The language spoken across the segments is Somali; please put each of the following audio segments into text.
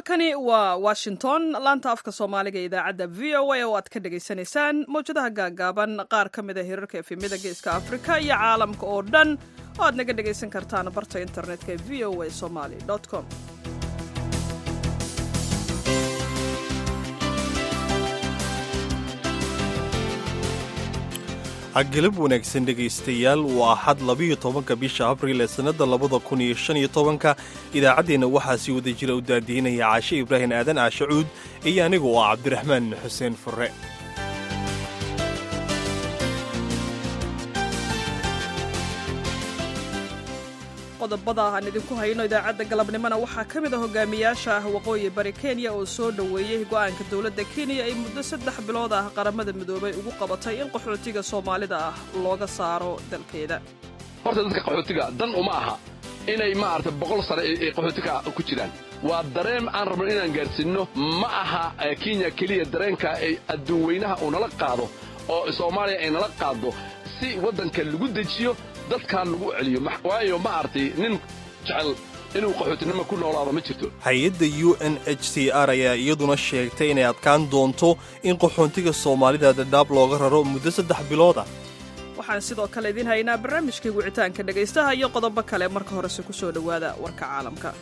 halkani waa washington laanta afka soomaaliga ee idaacadda v o a oo aad ka dhagaysanaysaan mawjadaha gaagaaban qaar ka mid a hirarka efemyada geeska afrika iyo caalamka oo dhan oo aad naga dhagaysan kartaan barta internetka ee v o a somaly com galab wanaagsan dhegaystayaal waa axad labiyo tobanka bisha abriil ee sannadda labada kun iyo shan iyo tobanka idaacaddeenna waxaa sii wada jira u daadiinaya caashe ibraahim aadan caashe cuud iyo anigu oo cabdiraxmaan xuseen furre qodobada aan idinku hayno idaacadda galabnimona waxaa ka mid a hogaamiyaasha ah waqooyi bari kenya oo soo dhoweeyey go'aanka dowladda kenya ay muddo saddex bilood ah qaramada midoobay ugu qabatay in qaxootiga soomaalida ah looga saaro dalkeeda horta dadka qaxootiga dan uma aha inay maarata boqol sane ay qaxootiga ku jiraan waa dareen aan rabno inaan gaadhsiinno ma aha kenya keliya dareenka ay adduun weynaha uu nala qaado oo soomaaliya ay nala qaaddo si waddanka lagu dejiyo dadkaan lagu celiyo waayo ma artay nin jecel inuu qaxootinimo ku noolaado ma jirto hay-adda u n h c r ayaa iyaduna sheegtay inay adkaan doonto in qaxoontiga soomaalida dhadhaab looga raro muddo saddex bilood ah waxaan sidoo kale idiin haynaa barnaamijkii wicitaanka dhegaystaha iyo qodobo kale marka horese ku soo dhowaada warka caalamka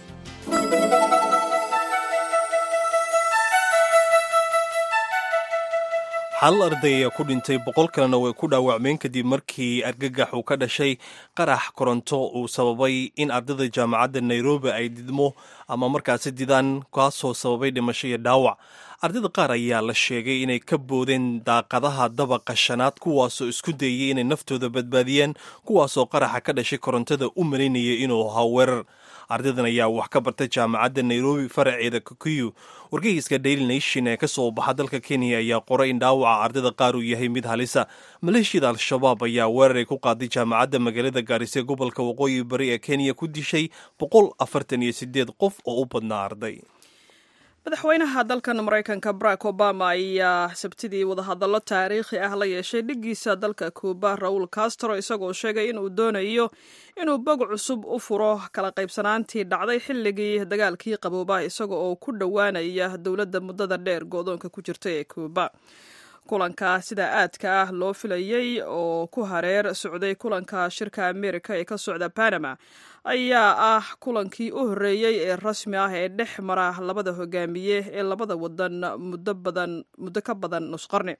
hal arday ayaa ku dhintay boqol kalena way ku dhaawacmeen kadib markii argagax uu ka dhashay qarax koronto uu sababay in ardayda jaamacadda nairobi ay didmo ama markaasi didaan kaasoo sababay dhimasho iyo dhaawac ardayda qaar ayaa la sheegay inay ka boodeen daaqadaha dabaqa shanaad kuwaasoo isku dayey inay naftooda badbaadiyaan kuwaasoo qaraxa ka dhashay korontada u malaynaya inuu ahaa weerar ardaydan ayaa wax ka bartay jaamacadda nairobi faraceeda kukiyu wargeyska daily nation ee ka soo baxa dalka kenya ayaa qoray in dhaawaca ardayda qaar uu yahay mid halisa maleeshiyada al-shabaab ayaa weeraray ku qaaday jaamacadda magaalada gaarise gobolka waqooyi bari ee kenya ku dishay boqol afartan iyo sideed qof oo u badnaa arday madaxweynaha dalkan maraykanka barack obama ayaa sabtidii wadahadallo taariikhi ah la yeeshay dhiggiisa dalka kuuba raul castro isagoo sheegay inuu doonayo inuu bog cusub u furo kala qaybsanaantii dhacday xilligii dagaalkii qabooba isaga oo ku dhowaanaya dowladda muddada dheer go-doonka ku jirta ee kuuba kulanka sida aadka ah loo filayey oo ku hareer socday kulanka shirka amerika ee ka socda panama ayaa ah kulankii u horreeyey ee rasmi ah ee dhex mara labada hogaamiye ee labada wadan muddo badan muddo ka badan nusqarni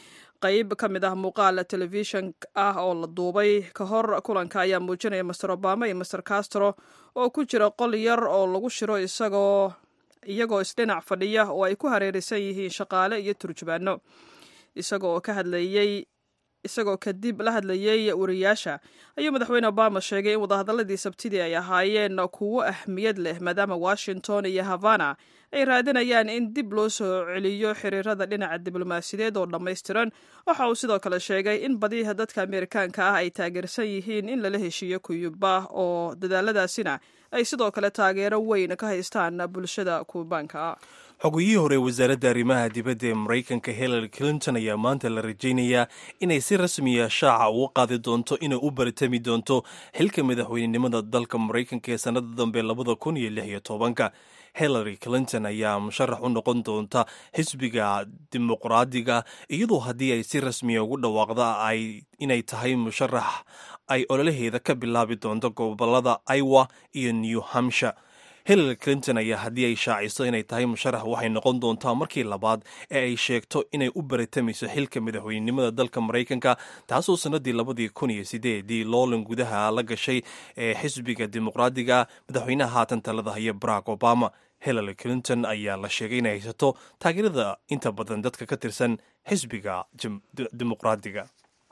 qayb ka mid ah muuqaal telefishan ah oo la duubay ka hor kulanka ayaa muujinaya master obama iyo master castro oo ku jira qol yar oo lagu shiro isagoo iyagoo isdhinac fadhiya oo ay ku hareeraysan yihiin shaqaale iyo turjubaano isagoo ka hadlayey isagoo kadib la hadlayey wariyaasha ayuu madaxweyne obama sheegay in wadahadaladii sabtidii ay ahaayeen kuwo ahmiyad leh maadaama washington iyo havana ay raadinayaan in dib loo soo celiyo xiriirada dhinaca diblomaasiyadeed oo dhammaystiran waxa uu sidoo kale sheegay in badiha dadka ameerikaanka ah ay taageersan yihiin in lala heshiiyo kuyuba oo dadaaladaasina ay sidoo kale taageero weyn ka haystaan bulshada kuubaanka xogiyihii hore wasaaradda arrimaha dibadda ee maraykanka hillary clinton ayaa maanta la rajaynayaa inay si rasmiya shaaca uga qaadi doonto inay u baritami doonto xilka madaxweynenimada dalka maraykanka ee sannada dambe labada kun iyo lix iyo tobanka hillary clinton ayaa musharax u noqon doonta xisbiga dimuqraadiga iyadoo haddii ay si rasmiya ugu dhawaaqda ay inay tahay musharax ay ololaheeda ka bilaabi doonto gobolada iowa iyo new hampshire hillary clinton ayaa haddii ay shaaciso inay tahay musharax waxay noqon doontaa markii labaad ee ay sheegto inay u baritamayso xilka madaxweynenimada dalka maraykanka taasoo sannadii labadii kun iyo sideedii loolan gudaha la gashay ee xisbiga dimuqraadiga madaxweynaha haatan talada haya barack obama hillary clinton ayaa la sheegay inay haysato taageerada inta badan dadka ka tirsan xisbiga dimuqraadiga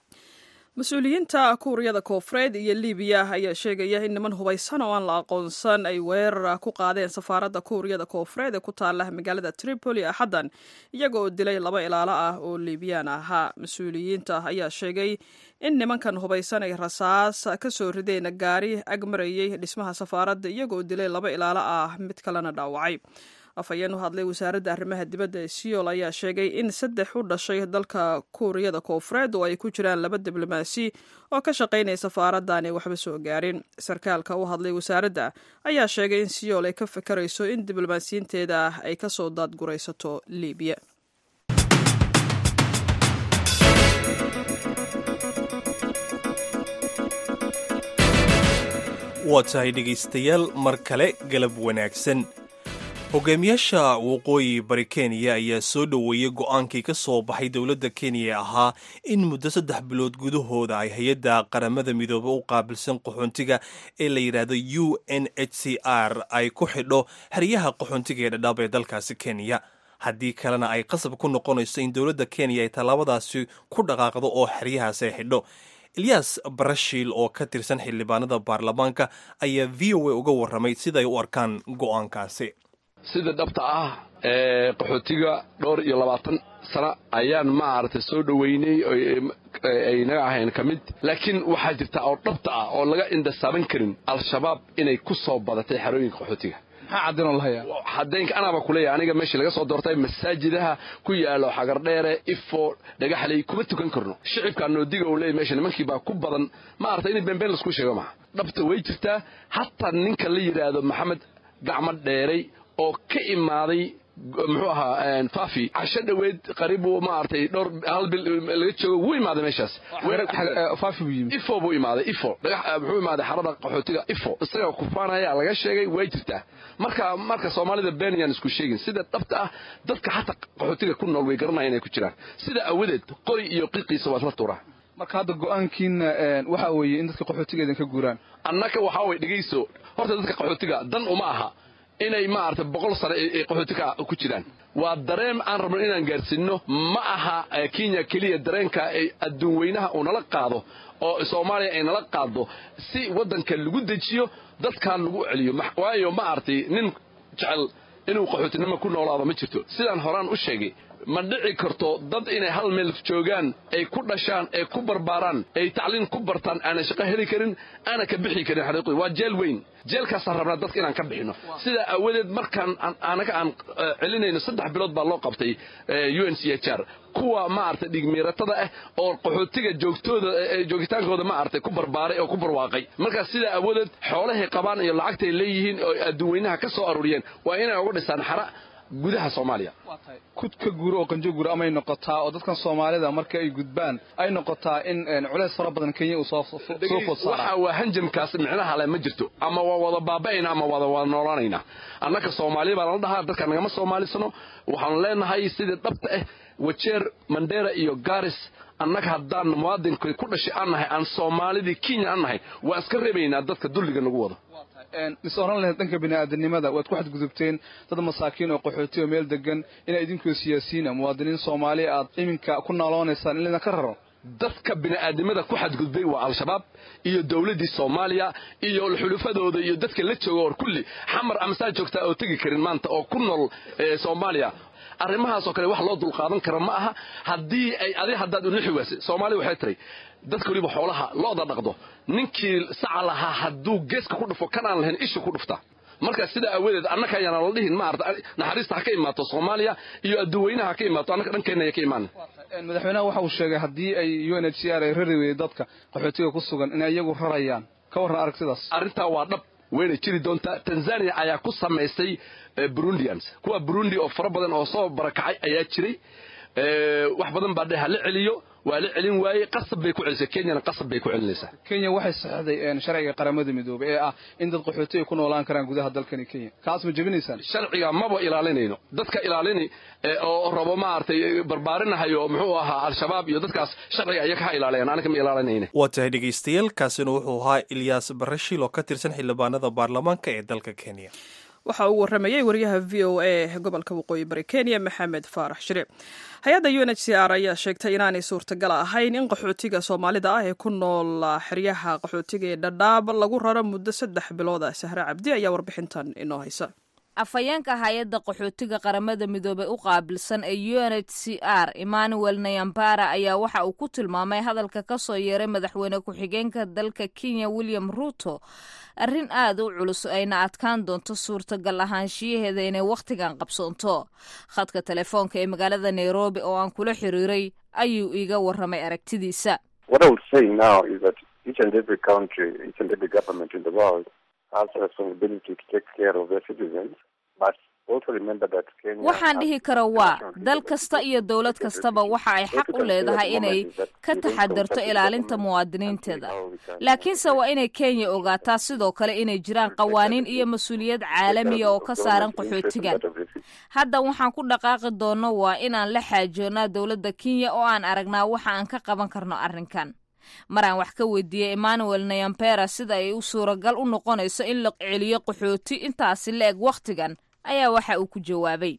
mas-uuliyiinta kuuriyada koofureed iyo libiya ayaa sheegaya in niman hubaysan oo aan la aqoonsan ay weerar ku qaadeen safaaradda kuuriyada koofureed ee ku taala magaalada tripoli axaddan iyaga oo dilay laba ilaalo ah oo liibiyaan ahaa mas-uuliyiinta ayaa sheegay in nimankan hubaysan ay rasaas ka soo rideen gaari ag marayey dhismaha safaaradda iyaga oo dilay laba ilaalo ah mid kalena dhaawacay afhayeen u hadlay wasaaradda arrimaha dibadda ee siyool ayaa sheegay in saddex u dhashay dalka kuuriyada koofureed oo ay ku jiraan laba diblomaasi oo ka shaqaynaya safaaradda aanay waxba soo gaarin sarkaalka u hadlay wasaaradda ayaa sheegay in siyool ay ka fakarayso in diblomaasiyiinteeda ah ay ka soo daadguraysato libiya waa tahay dhegaystayaal mar kale galab wanaagsan hogaamiyaasha waqooyi bari kenya ayaa soo dhoweeyey go'aankii ka soo baxay dowladda kenya ee ahaa in muddo saddex bilood gudahooda ay hay-adda qaramada midoobe u qaabilsan qaxoontiga ee la yidhaahdo u n h c r ay ku xidho xeryaha qaxoontiga ee dhadhaab ee dalkaasi kenya haddii kalena ay qasab ku noqonayso in dowladda kenya ay tallaabadaasi ku dhaqaaqdo oo xeryahaasi ay xidho eliyas barashiil oo ka tirsan xildhibaanada baarlamaanka ayaa v o a uga warramay siday u arkaan go'aankaasi sida dhabta ah ee qaxootiga dhowr iyo labaatan sano ayaan maaragtay soo dhoweynay ay naga ahayn ka mid laakiin waxaa jirta oo dhabta ah oo laga indhasaaban karin al-shabaab inay ku soo badatay xerooyinka qaxootiga maxaa cadinoo lahaya xadaynka anaaba kuleeyahay aniga meeshii laga soo doortay masaajidaha ku yaalo xagardheere ifo dhagaxley kuma tukan karno shicibkaa noodiga uu leeyahy meesha nimankii baa ku badan maaragtay in beenbeen laisku sheego maha dhabta way jirtaa hataa ninka la yidhaahdo maxamed gacmo dheeray oo ka imaaday muxuu ahaa fafi casho dhoweed qaribu maaragtay dhowr hal bil laga joogo wuu imaaday meeshaas fafi buu yimid ifo buu imaaday ifo dhagax muxuu imaaday xarada qaxootiga ifo isaga kufaanaya laga sheegay way jirtaa marka marka soomaalida been yaan isku sheegin sida dhabta ah dadka xataa qaxootiga ku nool way garanaya inay ku jiraan sida awadeed qori iyo qiqiisa waad la tuuraa marka hadda go'aankiina waxa weeye in dadka qaxootiga idinka guuraan annaka waxaa way dhegayso horta dadka qaxootiga dan uma aha inay maaragtay boqol sano ay qaxootiga ku jiraan waa dareen aan rabno inaan gaarsiinno ma aha kenya keliya dareenka ay adduun weynaha uu nala qaado oo soomaaliya ay nala qaado si waddanka lagu dejiyo dadkan lagu celiyo waayo ma aragtay nin jecel inuu qaxootinimo ku noolaado ma jirto sidaan horaan u sheegay ma dhici karto dad inay hal meel joogaan ay ku dhashaan ay ku barbaaraan ay tacliin ku bartaan aanay shaqo heli karin aana ka bixi karin xaqiiqdii waa jeel weyn jeelkaasaan rabnaa dadka inaan ka bixino sidaa awadeed markaan anaga aan celinayno saddex bilood baa loo qabtay u n c h r kuwa maaragtay dhigmiiratada ah oo qaxootiga joogtooda joogitaankooda maaragtay ku barbaaray oo ku barwaaqay markaas sidaa awadeed xoolahay qabaan iyo lacagtay leeyihiin oo adduunweynaha ka soo aruuriyeen waa inay uga dhisaan xara gudaha soomaaliya kudka guuro oo qanjo guuro amay noqotaa oo dadkan soomaalida marka ay gudbaan ay noqotaa in culays fara badan kenya uu soo food saara waxa waa hanjamkaas micnaha le ma jirto ama waa wada baaba'ayna ama wada wada noolaanayna annaka soomaaliya baa lala dhahaa dadka nagama soomaalisano waxaanu leenahay sidii dhabta ah wajeer mandera iyo garis annaga haddaan muwaadinkay ku dhashay aan nahay aan soomaalidii kenya aan nahay waan iska reebaynaa dadka dulliga nagu wado is oran lahayd dhanka bini'aadanimada waad ku xadgudubteen dad masaakiin oo qaxooti oo meel degan inaa idinkoo siyaasiyiina muwaadiniin soomaaliya aad iminka ku nooloonaysaan in laydinka raro dadka bini'aadnimada ku xadgudbay waa al-shabaab iyo dowladdii soomaaliya iyo xulufadooda iyo dadka la jooga or kulli xamar amasaa joogtaa oo tegi karin maanta oo ku nool soomaaliya arrimahaasoo kale wax loo dulqaadan kara ma aha haddii ay adi haddaad unixi waasay soomaaliya waxay tiray dadka weliba xoolaha looda dhaqdo ninkii saca lahaa hadduu geeska ku dhufo kan aan lahayn ishu ku dhufta marka sidaa awadeed annaka ayaana la dhihin maarata naxariista ha ka imaato soomaaliya iyo adduunweynaha ha ka imaato annaka dhankeenna ya ka imaan madaxweynaha waxa uu sheegay haddii ay u n h c r ay rari weyday dadka qaxootiga ku sugan inay iyagu rarayaan ka warran aragtidaas arrintaa waa dhab wayna jiri doontaa tanzania ayaa ku samaysay burundians kuwa burundi oo fara badan oo soo barakacay ayaa jiray wax badan baa dheh ha la celiyo waa la celin waayey qasab bay ku celisay kenyana qasab bay ku celinaysaa kenya waxay saxday sharciga qaramada midoobay ee ah in dad qaxooti ay ku noolaan karaan gudaha dalkani kenya kaas ma jebinaysaan sharciga maba ilaalinayno dadka ilaalini oo rabo maaragtay barbaarinahayo muxuu ahaa al-shabaab iyo dadkaas sharciga ayaga ha ilaalayaan anaga ma ilaalinayna waa tahay dhegaystayaal kaasina wuxuu ahaa ilyaas barashiil oo ka tirsan xildhibaanada baarlamaanka ee dalka kenya waxa uu waramayey wariyaha v o a gobolka waqooyi bari kenya maxamed faarax shire hay-adda u n h c r ayaa sheegtay inaanay suurtagal ahayn in qaxootiga soomaalida ah ee ku nool xeryaha qaxootiga ee dhadhaab lagu raro muddo saddex bilood ah sahre cabdi ayaa warbixintan inoo haysa afhayeenka hay-adda qaxootiga qaramada midoobey u qaabilsan ee u n h c r emmanuel nayambara ayaa waxa uu ku tilmaamay hadalka ka soo yeeray madaxweyne ku-xigeenka dalka kenya william ruuto arrin aad u culus ayna adkaan doonto suurtagal ahaanshiyaheeda inay wakhtigan qabsoonto khadka telefoonka ee magaalada nairobi oo aan kula xiriiray ayuu iiga warramay aragtidiisa waxaan dhihi kara waa dal kasta iyo dowlad kastaba waxa ay xaq u leedahay inay ka taxadarto ilaalinta muwaadiniinteeda laakiinse waa inay kenya ogaataa sidoo kale inay jiraan qawaaniin iyo mas-uuliyad caalamiya oo ka saaran qaxootigan hadda waxaan ku dhaqaaqi doonno waa inaan la xaajoonnaa dowladda kenya oo aan aragnaa waxa aan ka qaban karno arrinkan maraan wax ka weydiiyey emmanuel nayampera sida ay u suuragal u noqonayso in la celiyo qaxooti intaasi la eg wakhtigan ayaa waxa uu ku jawaabay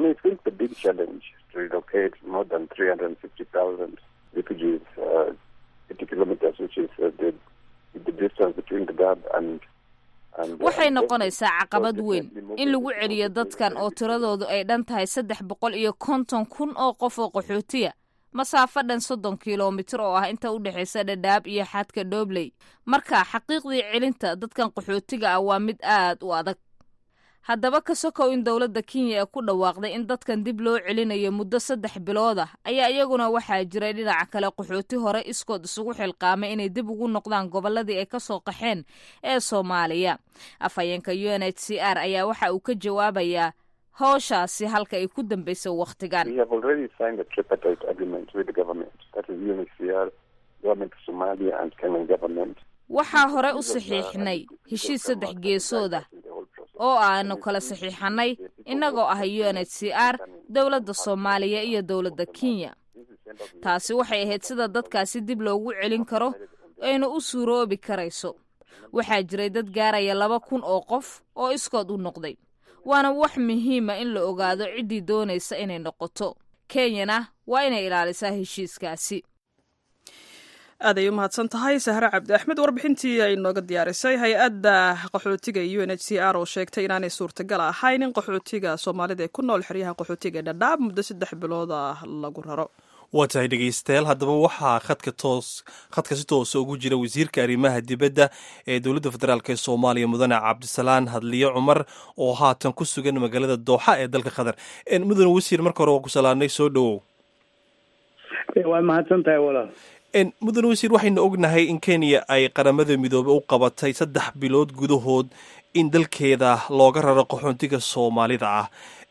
waxay noqonaysaa caqabad weyn in lagu celiyo dadkan oo tiradoodu ay dhan tahay saddex boqol iyo konton kun oo qof oo qaxootiya masaafo dhan soddon kilomitir oo ah inta u dhexaysa dhadhaab iyo xadka dhobley marka xaqiiqdii celinta dadkan qaxootiga ah waa mid aad u adag haddaba ka sokow in dowladda kenya ee ku dhawaaqday in dadkan dib loo celinayo muddo saddex bilood ah ayaa iyaguna waxaa jiray dhinaca kale qaxooti hore iskood isugu xilqaamay inay dib ugu noqdaan gobolladii ay ka soo qaxeen ee soomaaliya afhayeenka u n h c r ayaa waxa uu ka jawaabayaa howshaasi halka ay ku dambaysa wakhtigan waxaa hore u saxiixnay heshiis saddex geesooda oo aanu kala saxiixanay innagoo ah u n h c r dowladda soomaaliya iyo dowladda kenya taasi waxay ahayd sida dadkaasi dib loogu celin karo ayna u suuroobi karayso waxaa jiray dad gaaraya laba kun oo qof oo iskood u noqday waana wax muhiima in la ogaado ciddii doonaysa inay noqoto kenyana waa inay ilaalisaa heshiiskaasi aad ay u mahadsan tahay sahre cabdi axmed warbixintii ay nooga diyaarisay hay-adda qaxootiga u n h c r oo sheegtay inaanay suurtagal ahayn in qaxootiga soomaalida ee ku nool xeryaha qaxootiga ee dhadhaab muddo saddex bilood ah lagu raro waa tahay dhegeystayaal haddaba waxaa khadka toos khadka si toosa ugu jira wasiirka arrimaha dibadda ee dowladda federaalk ee soomaaliya mudane cabdisalaan hadliye cumar oo haatan ku sugan magaalada dooxa ee dalka qatar mudane wasiir marka hore waa ku salaanay soo dhowow waa mahadsan tahay walaal mudane wasiir waxaynu ognahay in kenya ay qaramada midoobe u qabatay saddex bilood gudahood in dalkeeda looga raro qaxoontiga soomaalida ah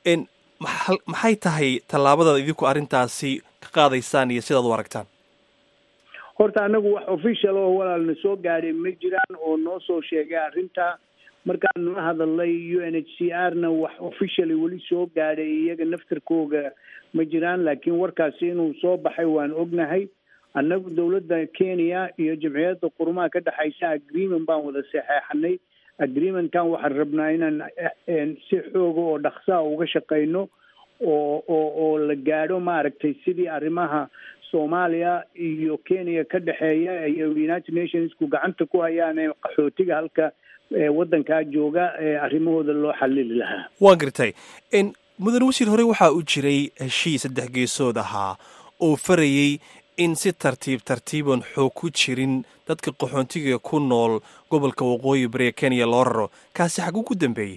maxay tahay tallaabadaad idinku arrintaasi ka qaadaysaan iyo sidaad u aragtaan horta annagu wax official oo walaalna soo gaadhay ma jiraan oo noo soo sheegay arrinta markaanu la hadalnay u n h c r na wax officially weli soo gaadhay iyaga naftarkooga ma jiraan laakiin warkaasi inuu soo baxay waan ognahay annagu dowladda kenya iyo jamciyadda qurumaha ka dhexaysa agreement baan wada saxeexanay agreementkan waxaan rabnaa inaan si xooga oo dhaksaa uga shaqayno oo oo oo la gaadho maaragtay sidii arrimaha soomaaliya iyo kenya ka dhexeeya iyo united nationsku gacanta ku hayaan ee qaxootiga halka waddankaa jooga arrimahooda loo xalili lahaa waan gartay mudane wasiir hore waxaa u jiray heshiis saddex geesood ahaa oo farayey in si tartiib tartiiban xoog ku jirin dadka qaxoontiga ku nool gobolka waqooyi bari ee kenya loo raro kaasi xaguu ku dambeeyey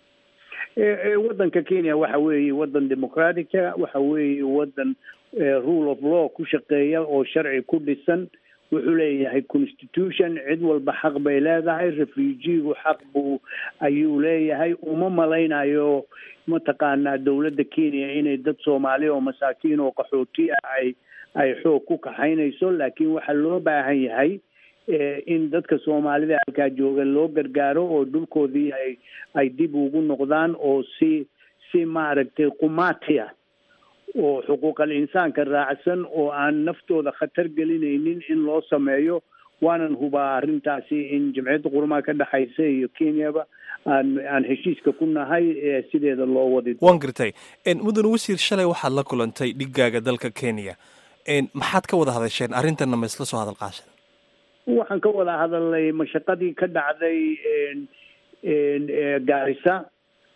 waddanka kenya waxa weeye waddan democratica waxa weeye waddan rule of law ku shaqeeya oo sharci ku dhisan wuxuu leeyahay constitution cid walba xaq bay leedahay refugigu xaq buu ayuu leeyahay uma malaynayo mataqaanaa dowladda kenya inay dad soomaali oo masaakiin oo qaxooti ah ay ay xoog ku kaxaynayso laakiin waxaa loo baahan yahay in dadka soomaalida halkaa jooga loo gargaaro oo dhulkoodii ay ay dib ugu noqdaan oo si si maaragtay qumaatiya oo xuquuqal insaanka raacsan oo aan naftooda khatar gelinaynin in loo sameeyo waanan hubaa arrintaasi in jamciyadda qurumaha ka dhexaysa iyo kenyaba aan aan heshiiska ku nahay sideeda loo wadi waan gartay mudane wasiir shalay waxaad la kulantay dhigaaga dalka kenya maxaad ka wada hadasheen arrintanna ma isla soo hadal qaashan waxaan ka wada hadalnay mashaqadii ka dhacday gaarisa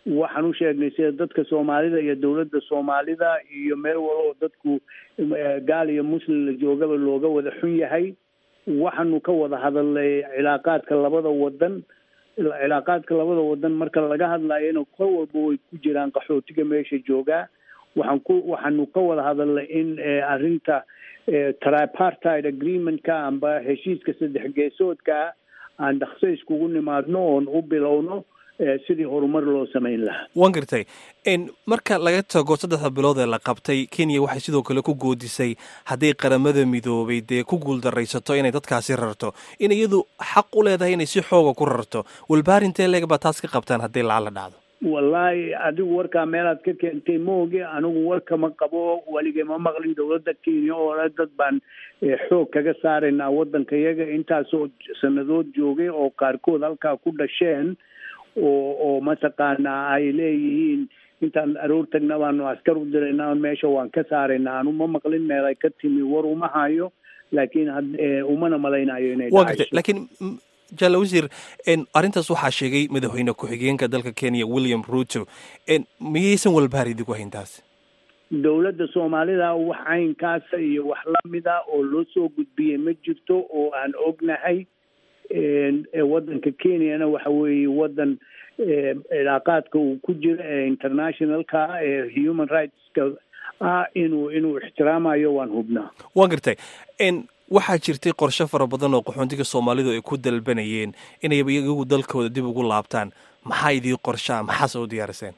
waxaan u sheegnay sida dadka soomaalida iyo dowladda soomaalida iyo meel walo oo dadku gaal iyo muslim la joogaba looga wada xun yahay waxaanu ka wada hadalnay cilaaqaadka labada wadan cilaaqaadka labada wadan marka laga hadlayona kor walba way ku jiraan qaxootiga meesha joogaa waxaan ku waxaanu ka wada hadalnay in arrinta tripartide agreementka amba heshiiska saddex geesoodkaa aan dhakso iskugu nimaadno oon u bilowno sidii horumar loo samayn lahaa waan gartay marka laga tago saddexda bilood ee la qabtay kenya waxay sidoo kale ku goodisay hadday qaramada midoobay dee ku guuldaraysato inay dadkaasi rarto in iyadu xaq u leedahay inay si xooga ku rarto walbaar intee leeg baa taas ka qabtaan hadday lacala dhacdo wallaahi adigu warkaa meelaad ka keentay mooge anigu warkama qabo weligay ma maqlin dowladda kenya oo le dad baan xoog kaga saaraynaa waddanka yaga intaasoo sanadood joogay oo qaarkood halkaa ku dhasheen oo oo mataqaanaa ay leeyihiin intaan aroor tagna baanu askar u diraynaa meesha waan ka saaraynaa anu ma maqlin meel ay ka timi war uma hayo laakiin umana malaynayo inay wa gartay laakiin jalla wasiir arrintaas waxaa sheegay madaxweyne ku-xigeenka dalka kenya william ruto miyaysan walbahaar idigu hayn taas dowladda soomaalida wax caynkaasa iyo wax lamida oo loo soo gudbiyey ma jirto oo aan ognahay waddanka kenyana waxa weeye waddan cilaaqaadka uu ku jira ee internationalka ee human rightska ah inuu inuu ixtiraamayo waan hubnaa waan gartay waxaa jirtay qorshe fara badan oo qaxoontiga soomaalidu ay ku dalbanayeen inay iyagu dalkooda dib ugu laabtaan maxaa idii qorshaa maxaase u diyaariseen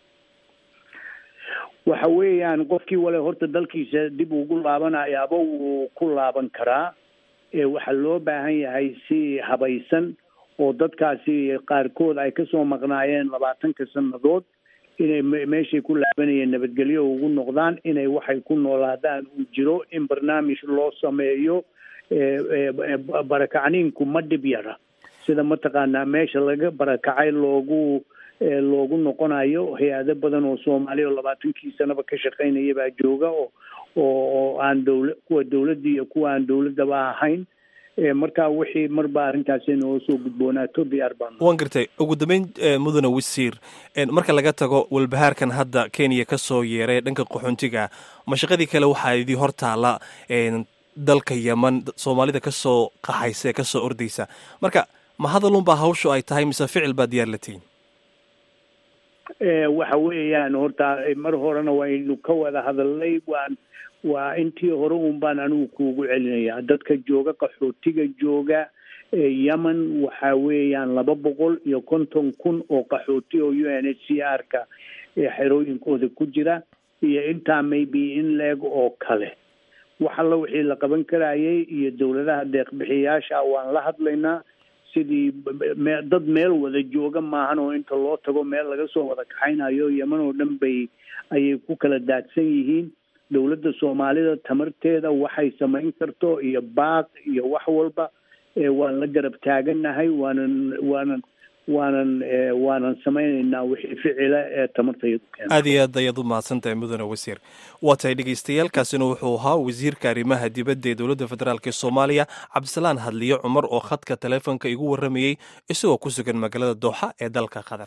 waxa weeyaan qofkii wale horta dalkiisa dib ugu laabanayaaba wuu ku laaban karaa waxaa loo baahan yahay si habaysan oo dadkaasi qaarkood ay kasoo maqnaayeen labaatanka sannadood inay meeshay ku laabanayeen nabadgelyo ugu noqdaan inay waxay ku noolaadaan uu jiro in barnaamij loo sameeyo barakacniinku ma dhib yara sida mataqaanaa meesha laga barakacay loogu loogu noqonayo hay-ado badan oo soomaaliya oo labaatankii sanaba ka shaqaynaya baa jooga oo oo aan dowla kuwa dowladda iyo kuwa aan dowladdaba ahayn marka wixii marba arrintaasi noo soo gudboonaato diyaar baan waan gartay ugu dambeyn mudane wasiir marka laga tago walbahaarkan hadda kenya ka soo yeeray dhanka qaxoontiga mashaqadii kale waxaa idii hor taala dalka yeman soomaalida kasoo qaxaysa ee kasoo ordaysa marka ma hadalunbaa hawshu ay tahay mise ficil baa diyaar la tihin waxa weeyaan horta mar horena waynu ka wada hadalnay waan waa intii hore un baan anigu kuugu celinayaa dadka jooga qaxootiga jooga yemen waxa weeyaan laba boqol iyo konton kun oo qaxooti oo u n h c r ka xerooyinkooda ku jira iyo intaa maybe in leeg oo kale wax alla wixii la qaban karayay iyo dowladaha deeqbixiyaasha waan la hadlaynaa sidii dad meel wada jooga maahan oo inta loo tago meel laga soo wada kaxaynayo yeman oo dhan bay ayay ku kala daadsan yihiin dowladda soomaalida tamarteeda waxay samayn karto iyo baaq iyo wax walba waan la garab taagannahay waanan waanan waanan waanan samaynaynaa wixii ficila ee tamartayadu keena aad iyo aad ayaad u mahadsantahay mudane wasiir waa tahay dhegeystayaaalkaasina wuxuu ahaa wasiirka arrimaha dibadda ee dowladda federaalk ee soomaaliya cabdisalaan hadliyo cumar oo khadka taleefonka igu warramayey isagoo ku sugan magaalada dooxa ee dalka qatar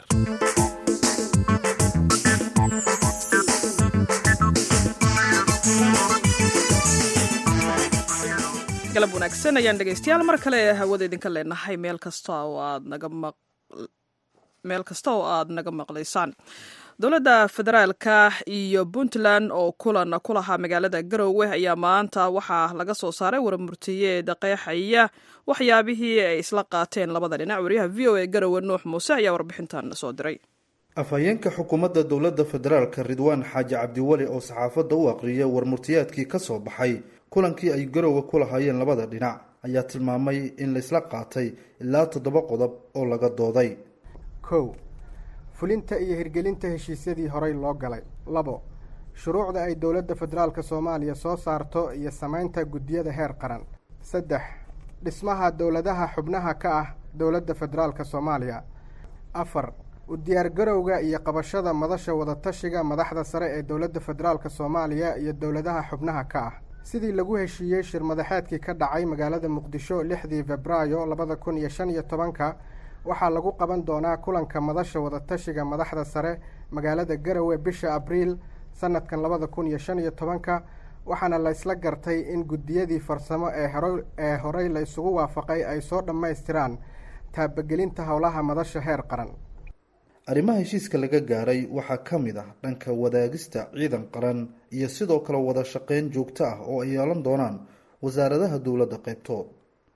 galab wanaagsan ayaan dhegeystayaal mar kale hawada idinka leenahay meel kasta oo aad naga maq meel kasta oo aad naga maqlaysaan dowladda federaalka iyo puntland oo kulan ku lahaa magaalada garowe ayaa maanta waxaa laga soo saaray warmurtiyeed qeexaya waxyaabihii ay isla qaateen labada dhinac wariyaha v o a garowe nuux muuse ayaa warbixintan soo diray afhayeenka xukuumadda dowladda federaalka ridwaan xaaji cabdiweli oo saxaafadda u aqriyay warmurtiyaadkii ka soo baxay kulankii ay garowe ku lahaayeen labada dhinac ayaa tilmaamay in laysla qaatay ilaa toddoba qodob oo laga dooday kow fulinta iyo hirgelinta heshiisyadii horey loo galay labo shuruucda ay dowladda federaalka soomaaliya soo saarto iyo samaynta guddiyada heer qaran saddex dhismaha dowladaha xubnaha ka ah dowladda federaalka soomaaliya afar u diyaargarowga iyo qabashada madasha wadatashiga madaxda sare ee dowladda federaalka soomaaliya iyo dowladaha xubnaha ka ah sidii lagu heshiiyey shir madaxeedkii ka dhacay magaalada muqdisho lixdii febraayo labada kun iyo shan iyo tobanka waxaa lagu qaban doonaa kulanka madasha wadatashiga madaxda sare magaalada garowe bisha abriil sanadkan labada kun iyo shan iyo tobanka waxaana laysla gartay in guddiyadii farsamo ee hore ee horey la isugu waafaqay ay soo dhammaystiraan taabagelinta howlaha madasha heer qaran arrimaha heshiiska laga gaaray waxaa ka mid ah dhanka wadaagista ciidan qaran iyo sidoo kale wada shaqeyn joogto ah oo ay yeelan doonaan wasaaradaha dowladda qaybtood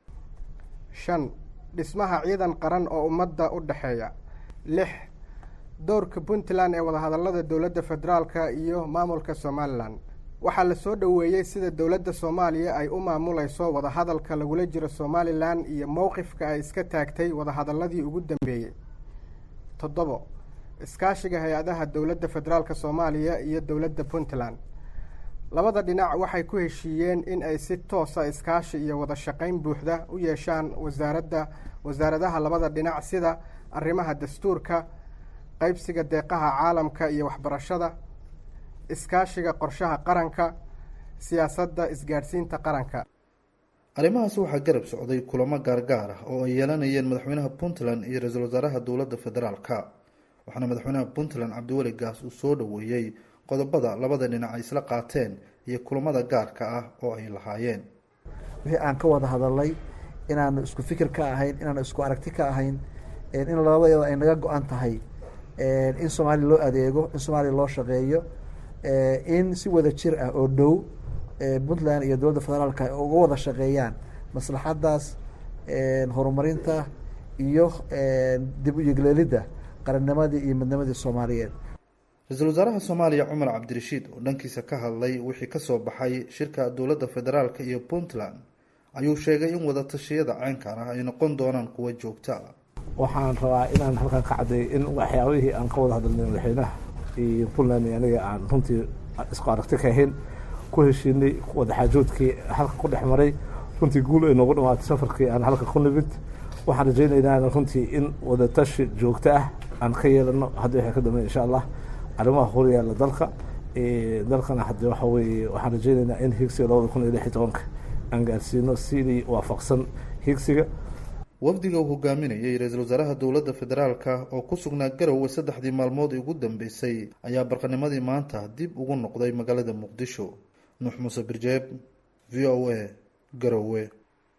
shan dhismaha ciidan qaran oo ummadda u dhexeeya lix doorka puntland ee wadahadallada dowladda federaalka iyo maamulka somalilan waxaa la soo dhoweeyey sida dowladda soomaaliya ay u maamulayso wadahadalka lagula jiro somalilan iyo mowqifka ay iska taagtay wadahadalladii ugu dambeeyey toddobo iskaashiga hay-adaha dowladda federaalka soomaaliya iyo dowladda puntland labada dhinac waxay ku heshiiyeen in ay si toosa iskaashi iyo wada shaqayn buuxda u yeeshaan wasaaradda wasaaradaha labada dhinac sida arrimaha dastuurka qaybsiga deeqaha caalamka iyo waxbarashada iskaashiga qorshaha qaranka siyaasadda isgaadhsiinta qaranka arrimahaas waxaa garab socday kulamo gaargaar ah oo ay yeelanayeen madaxweynaha puntland iyo ra-iisul wasaaraha dowladda federaalka waxaana madaxweynaha puntland cabdiweli gaas uu soo dhoweeyey qodobada labada dhinac ay isla qaateen iyo kulamada gaarka ah oo ay lahaayeen wixii aan ka wada hadalnay inaanu isku fikir ka ahayn inaanu isku aragti ka ahayn in labadayada ay naga go-an tahay in soomaaliya loo adeego in soomaaliya loo shaqeeyo in si wada jir ah oo dhow puntland iyo dowladda federaalka ay uga wada shaqeeyaan maslaxaddaas horumarinta iyo dib u yegleelidda qarannimadii iyo midnimadii soomaaliyeed ra-iisul wasaaraha soomaaliya cumar cabdirashiid oo dhankiisa ka hadlay wixii kasoo baxay shirka dowladda federaalka iyo puntland ayuu sheegay in wadatashyada caynkan ah ay noqon doonaan kuwo joogto ah waxaan rabaa inaan halkan ka cadday in waxyaabihii aan ka wada hadalnay madaxweynaha iyo puntland iyo aniga aan runtii isku aragti ka ahayn ku heshiinay wadaxaajoodkii halka ku dhex maray runtii guul ay noogu dhamaatay safarkii aan halka ku nimid waxaan rajaynaynaa runtii in wadatashi joogto ah aan ka yeelano haddi waxay ka dambeyn insha allah arrimaha horyaalla dalka dalkana hadde waxa weeye waxaan rajaynaynaa in higsiga labada kun iyo lix iyo tobanka aan gaarsiino sidii waafaqsan higsiga wafdiga uu hogaaminayay ra-iisul wasaaraha dowladda federaalka oo ku sugnaa garowe saddexdii maalmood ugu dambeysay ayaa barqanimadii maanta dib ugu noqday magaalada muqdisho nuux muuse birjeeb v o a garowe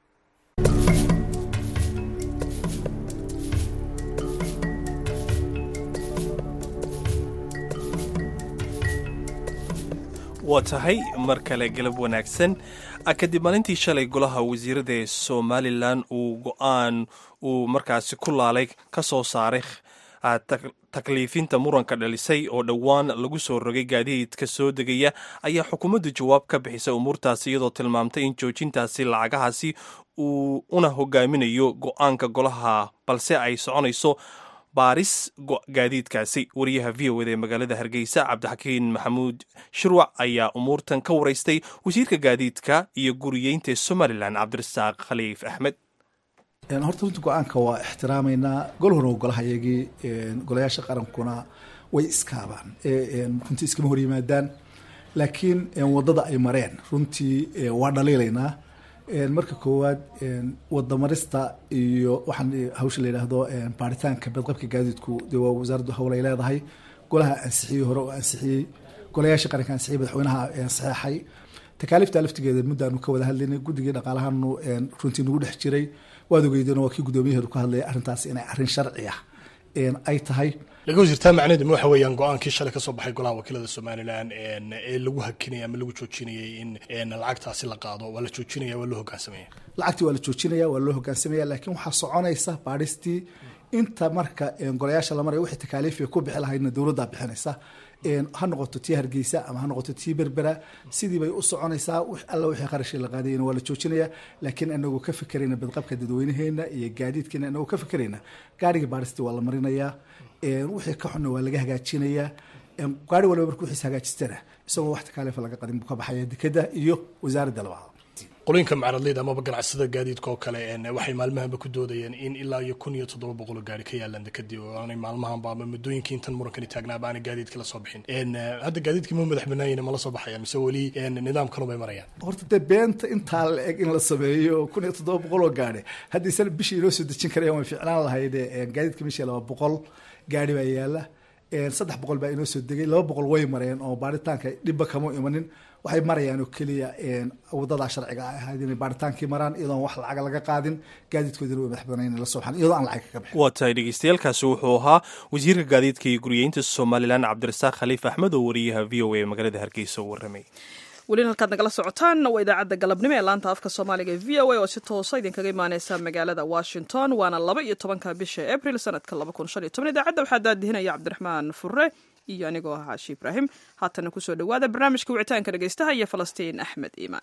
waa tahay mar kale galab wanaagsan kadib maalintii shalay golaha wasiirada ee somalilan uu go-aan uu markaasi ku laalay ka soo saaray takliifinta muranka dhalisay oo dhowaan lagu soo rogay gaadiidka soo degaya ayaa xukuumaddu jawaab ka bixisay umuurtaasi iyadoo tilmaamtay in joojintaasi lacagahaasi uu una hogaaminayo go-aanka golaha balse ay soconayso baaris gaadiidkaasi wariyaha v o eda ee magaalada hargeysa cabdixakiin maxamuud shirwac ayaa umuurtan ka waraystay wasiirka gaadiidka iyo guriyeynta somalilan cabdirasaaq khaliif axmed horta runta go-aanka waa ixtiraamaynaa gol hore golaha iyagii golayaasha qarankuna way iskaabaan runtii iskama hor yimaadaan laakiin wadada ay mareen runtii waa dhaliilaynaa marka koowaad wadamarista iyo waxaan hawsha la yidhaahdo baaritaanka badqabka gaadiidku dee waa wasaaraddu howl ay leedahay golaha ansixiyey hore oo ansixiyey golayaasha qaranka ansixiyey madaxweynaha saxeexay takaaliifta laftigeeda muddaanu ka wada hadlaynay guddigii dhaqaalahanu runtii nagu dhex jiray waad ogeydeen waa kii guddoomiyaheedu ka hadlaya arrintaas inay arrin sharci ah ay tahay laga wasiirtaa macneheedu ma waxa weeyaan go-aankii shalay kasoo baxay golaha wakiilada somalilan ee lagu hakinaya ama lagu joojinayay in lacagtaasi la qaado waa la joojinaya waa loo hogaansamaya lacagtii waa la joojinaya waa loo hogaansamaya laakiin waxaa soconaysa baadhistii inta marka golayaasha la maraya wixii takaaliifay ku bixi lahaydna dowladdaa bixinaysa ha noqoto tii hargeysa ama ha noqoto tii berbera sidii bay u soconaysaa alla wixii qarashii la qaadayna waa la joojinaya laakiin anagoo ka fekerayna badqabka dadweynaheena iyo gaadiidkeena anagoo ka fekerayna gaarigii baadhistii waa la marinayaa wixii ka xunna waa laga hagaajinayaa gaari waliba marka wixiis hagaajistana isagoo wax takaaliifa laga qadin buu ka baxaya dekeda iyo wasaaradda labaad qolooyinka macradleyda amaba ganacsada gaadiidka oo kale waxay maalmahanba ku doodayeen in ilaa iyo kun iyo toddoba boqol oo gaari ka yaalaan dekadii oo aanay maalmahanba ama muddooyinkii intan murankani taagnaaba aanay gaadiidka la soo bixin hadda gaadiidkii ma madax banaayina ma la soo baxayaan mise weli nidaam kalun bay marayaan horta dee beenta intaa la eg in la sameeyo kun iyo toddoba boqol oo gaari haddii sana bishii inoo soo dejin karayaan way ficlaan lahayd gaadiidka bishii laba boqol gaari baa yaala saddex boqol baa inoo soo degay laba boqol way mareen oo baaritaanka dhibba kama imanin waxay marayaan oo keliya wadadaa sharciga a ahayd inay baaritaankii maraan iyadoon wax lacaga laga qaadin gaadiidkoodina way madax banayn la soo baxan iyadoo aan lacag kaga bixin waa tahay dhegeystayaaalkaasi wuxuu ahaa wasiirka gaadiidka iyo guriyeynta somalilan cabdirasaaq khaliif axmed oo wariyaha v o a magaalada hargeysa u warramay welina halkaad nagala socotaan waa idaacadda galabnimo ee laanta afka soomaaliga ee v o a oo si toosa idinkaga imaaneysa magaalada washington waana laba iyo tobanka bisha abril sanadka laba kun shan iyo toban idaacadda waxaa daadihinaya cabdiraxmaan fure iyo anigoo ah caashi ibraahim haatana kusoo dhowaada barnaamijka wicitaanka dhegeystaha iyo falastiin axmed iimaan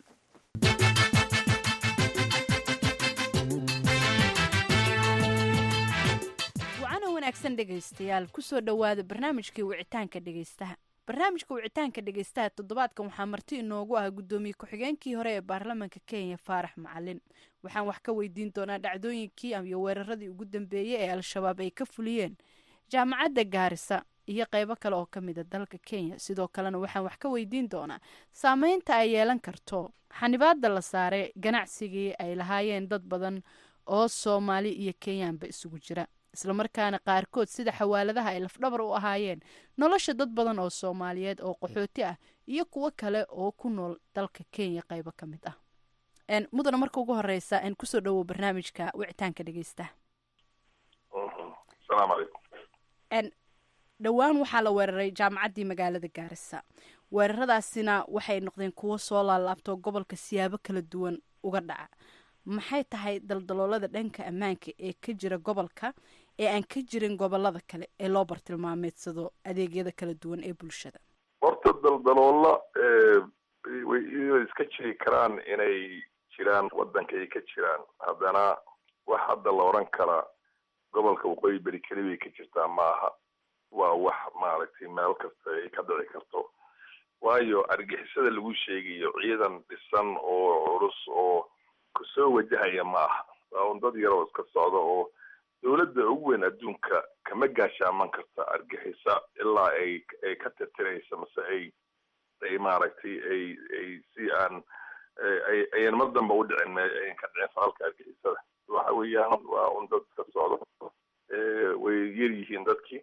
wacana wanaagsan dhegaystayaal kusoo dhowaada barnaamijkii wicitaanka dhegaystaha barnaamijka wicitaanka dhegaystaha toddobaadkan waxaa marti inoogu ah guddoomiye ku-xigeenkii hore ee baarlamaanka kenya faarax macalin waxaan wax ka weydiin doonaa dhacdooyinkii iyo weeraradii ugu dambeeyey ee al-shabaab ay ka fuliyeen jaamacadda gaarisa iyo qeybo kale oo ka mid a dalka kenya sidoo kalena waxaan wax ka weydiin doonaa saameynta ay yeelan karto xanibaada la saaray ganacsigii ay lahaayeen dad badan oo soomaali iyo kenyaanba isugu jira islamarkaana qaarkood sida xawaaladaha ay lafdhabar u ahaayeen nolosha dad badan oo soomaaliyeed oo qaxooti ah iyo kuwo kale oo ku nool dalka kenya qeybo ka mid ah mudana marka ugu horeysa kusoo dhawow barnaamijka wicitaanka dhegeysta dhowaan waxaa la weeraray jaamacaddii magaalada gaarisa weeraradaasina waxay noqdeen kuwo soo laalaabto gobolka siyaabo kala duwan uga dhaca maxay tahay daldaloolada dhanka ammaanka ee ka jira gobolka ee aan ka jirin gobolada kale ee loo bartilmaameedsado adeegyada kala duwan ee bulshada horta daldaloola way iska jiri karaan inay jiraan waddanka ay ka jiraan haddana wax hadda la odhan karaa gobolka waqooyi beri keli bay ka jirtaa maaha waa wax maaragtay meel kasta ay ka dhici karto waayo argixisada lagu sheegayo ciidan dhisan oo culus oo kusoo wajahaya ma aha waa un dad yar oo iska socda oo dowladda ugu weyn adduunka kama gaashaaman karta argixisa ilaa ay ay ka tirtiraysa mase ay ay maaragtay ay ay si aan ay ayan mar damba u dhicin ayan ka dhicin falalka argixisada waxa weeyaan waa un dad iska socda way yar yihiin dadkii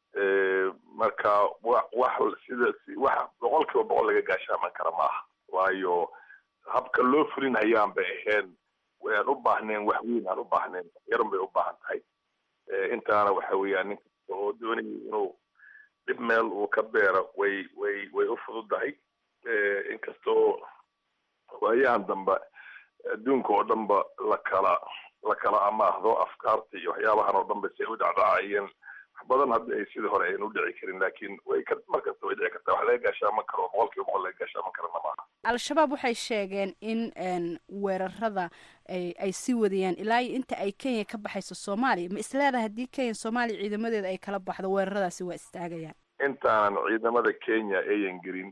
marka wa wax sida wax boqol kiiba boqol laga gaashaaman kara maaha waayo habka loo fulin hayaan bay ahayn waan u baahneen wax weyn aan u baahnayn yarun bay u baahan tahay intaana waxa weeyaan nin kasta oo doonaya inuu dhib meel uu ka beero way way way u fududahay inkastoo waayahan dambe adduunka oo dhanba la kala la kala amaahdo afkaarta iyo waxyaabahan oo dhan ba si ay u dhacdhacayeen badan hadda ay sidii hore aynu u dhici karin laakiin way ka markasta way dhici kartaa wax laga gaashaaman karo boqol kiiba boqol laga gaashaaman karana maaha al-shabaab waxay sheegeen in weerarada ay sii wadayaan ilaa iyo inta ay kenya ka baxayso soomaaliya ma isleedahay haddii kenya soomaaliya ciidamadeeda ay kala baxdo weeraradaasi waa istaagayaan intaanan ciidamada kenya ayan gelin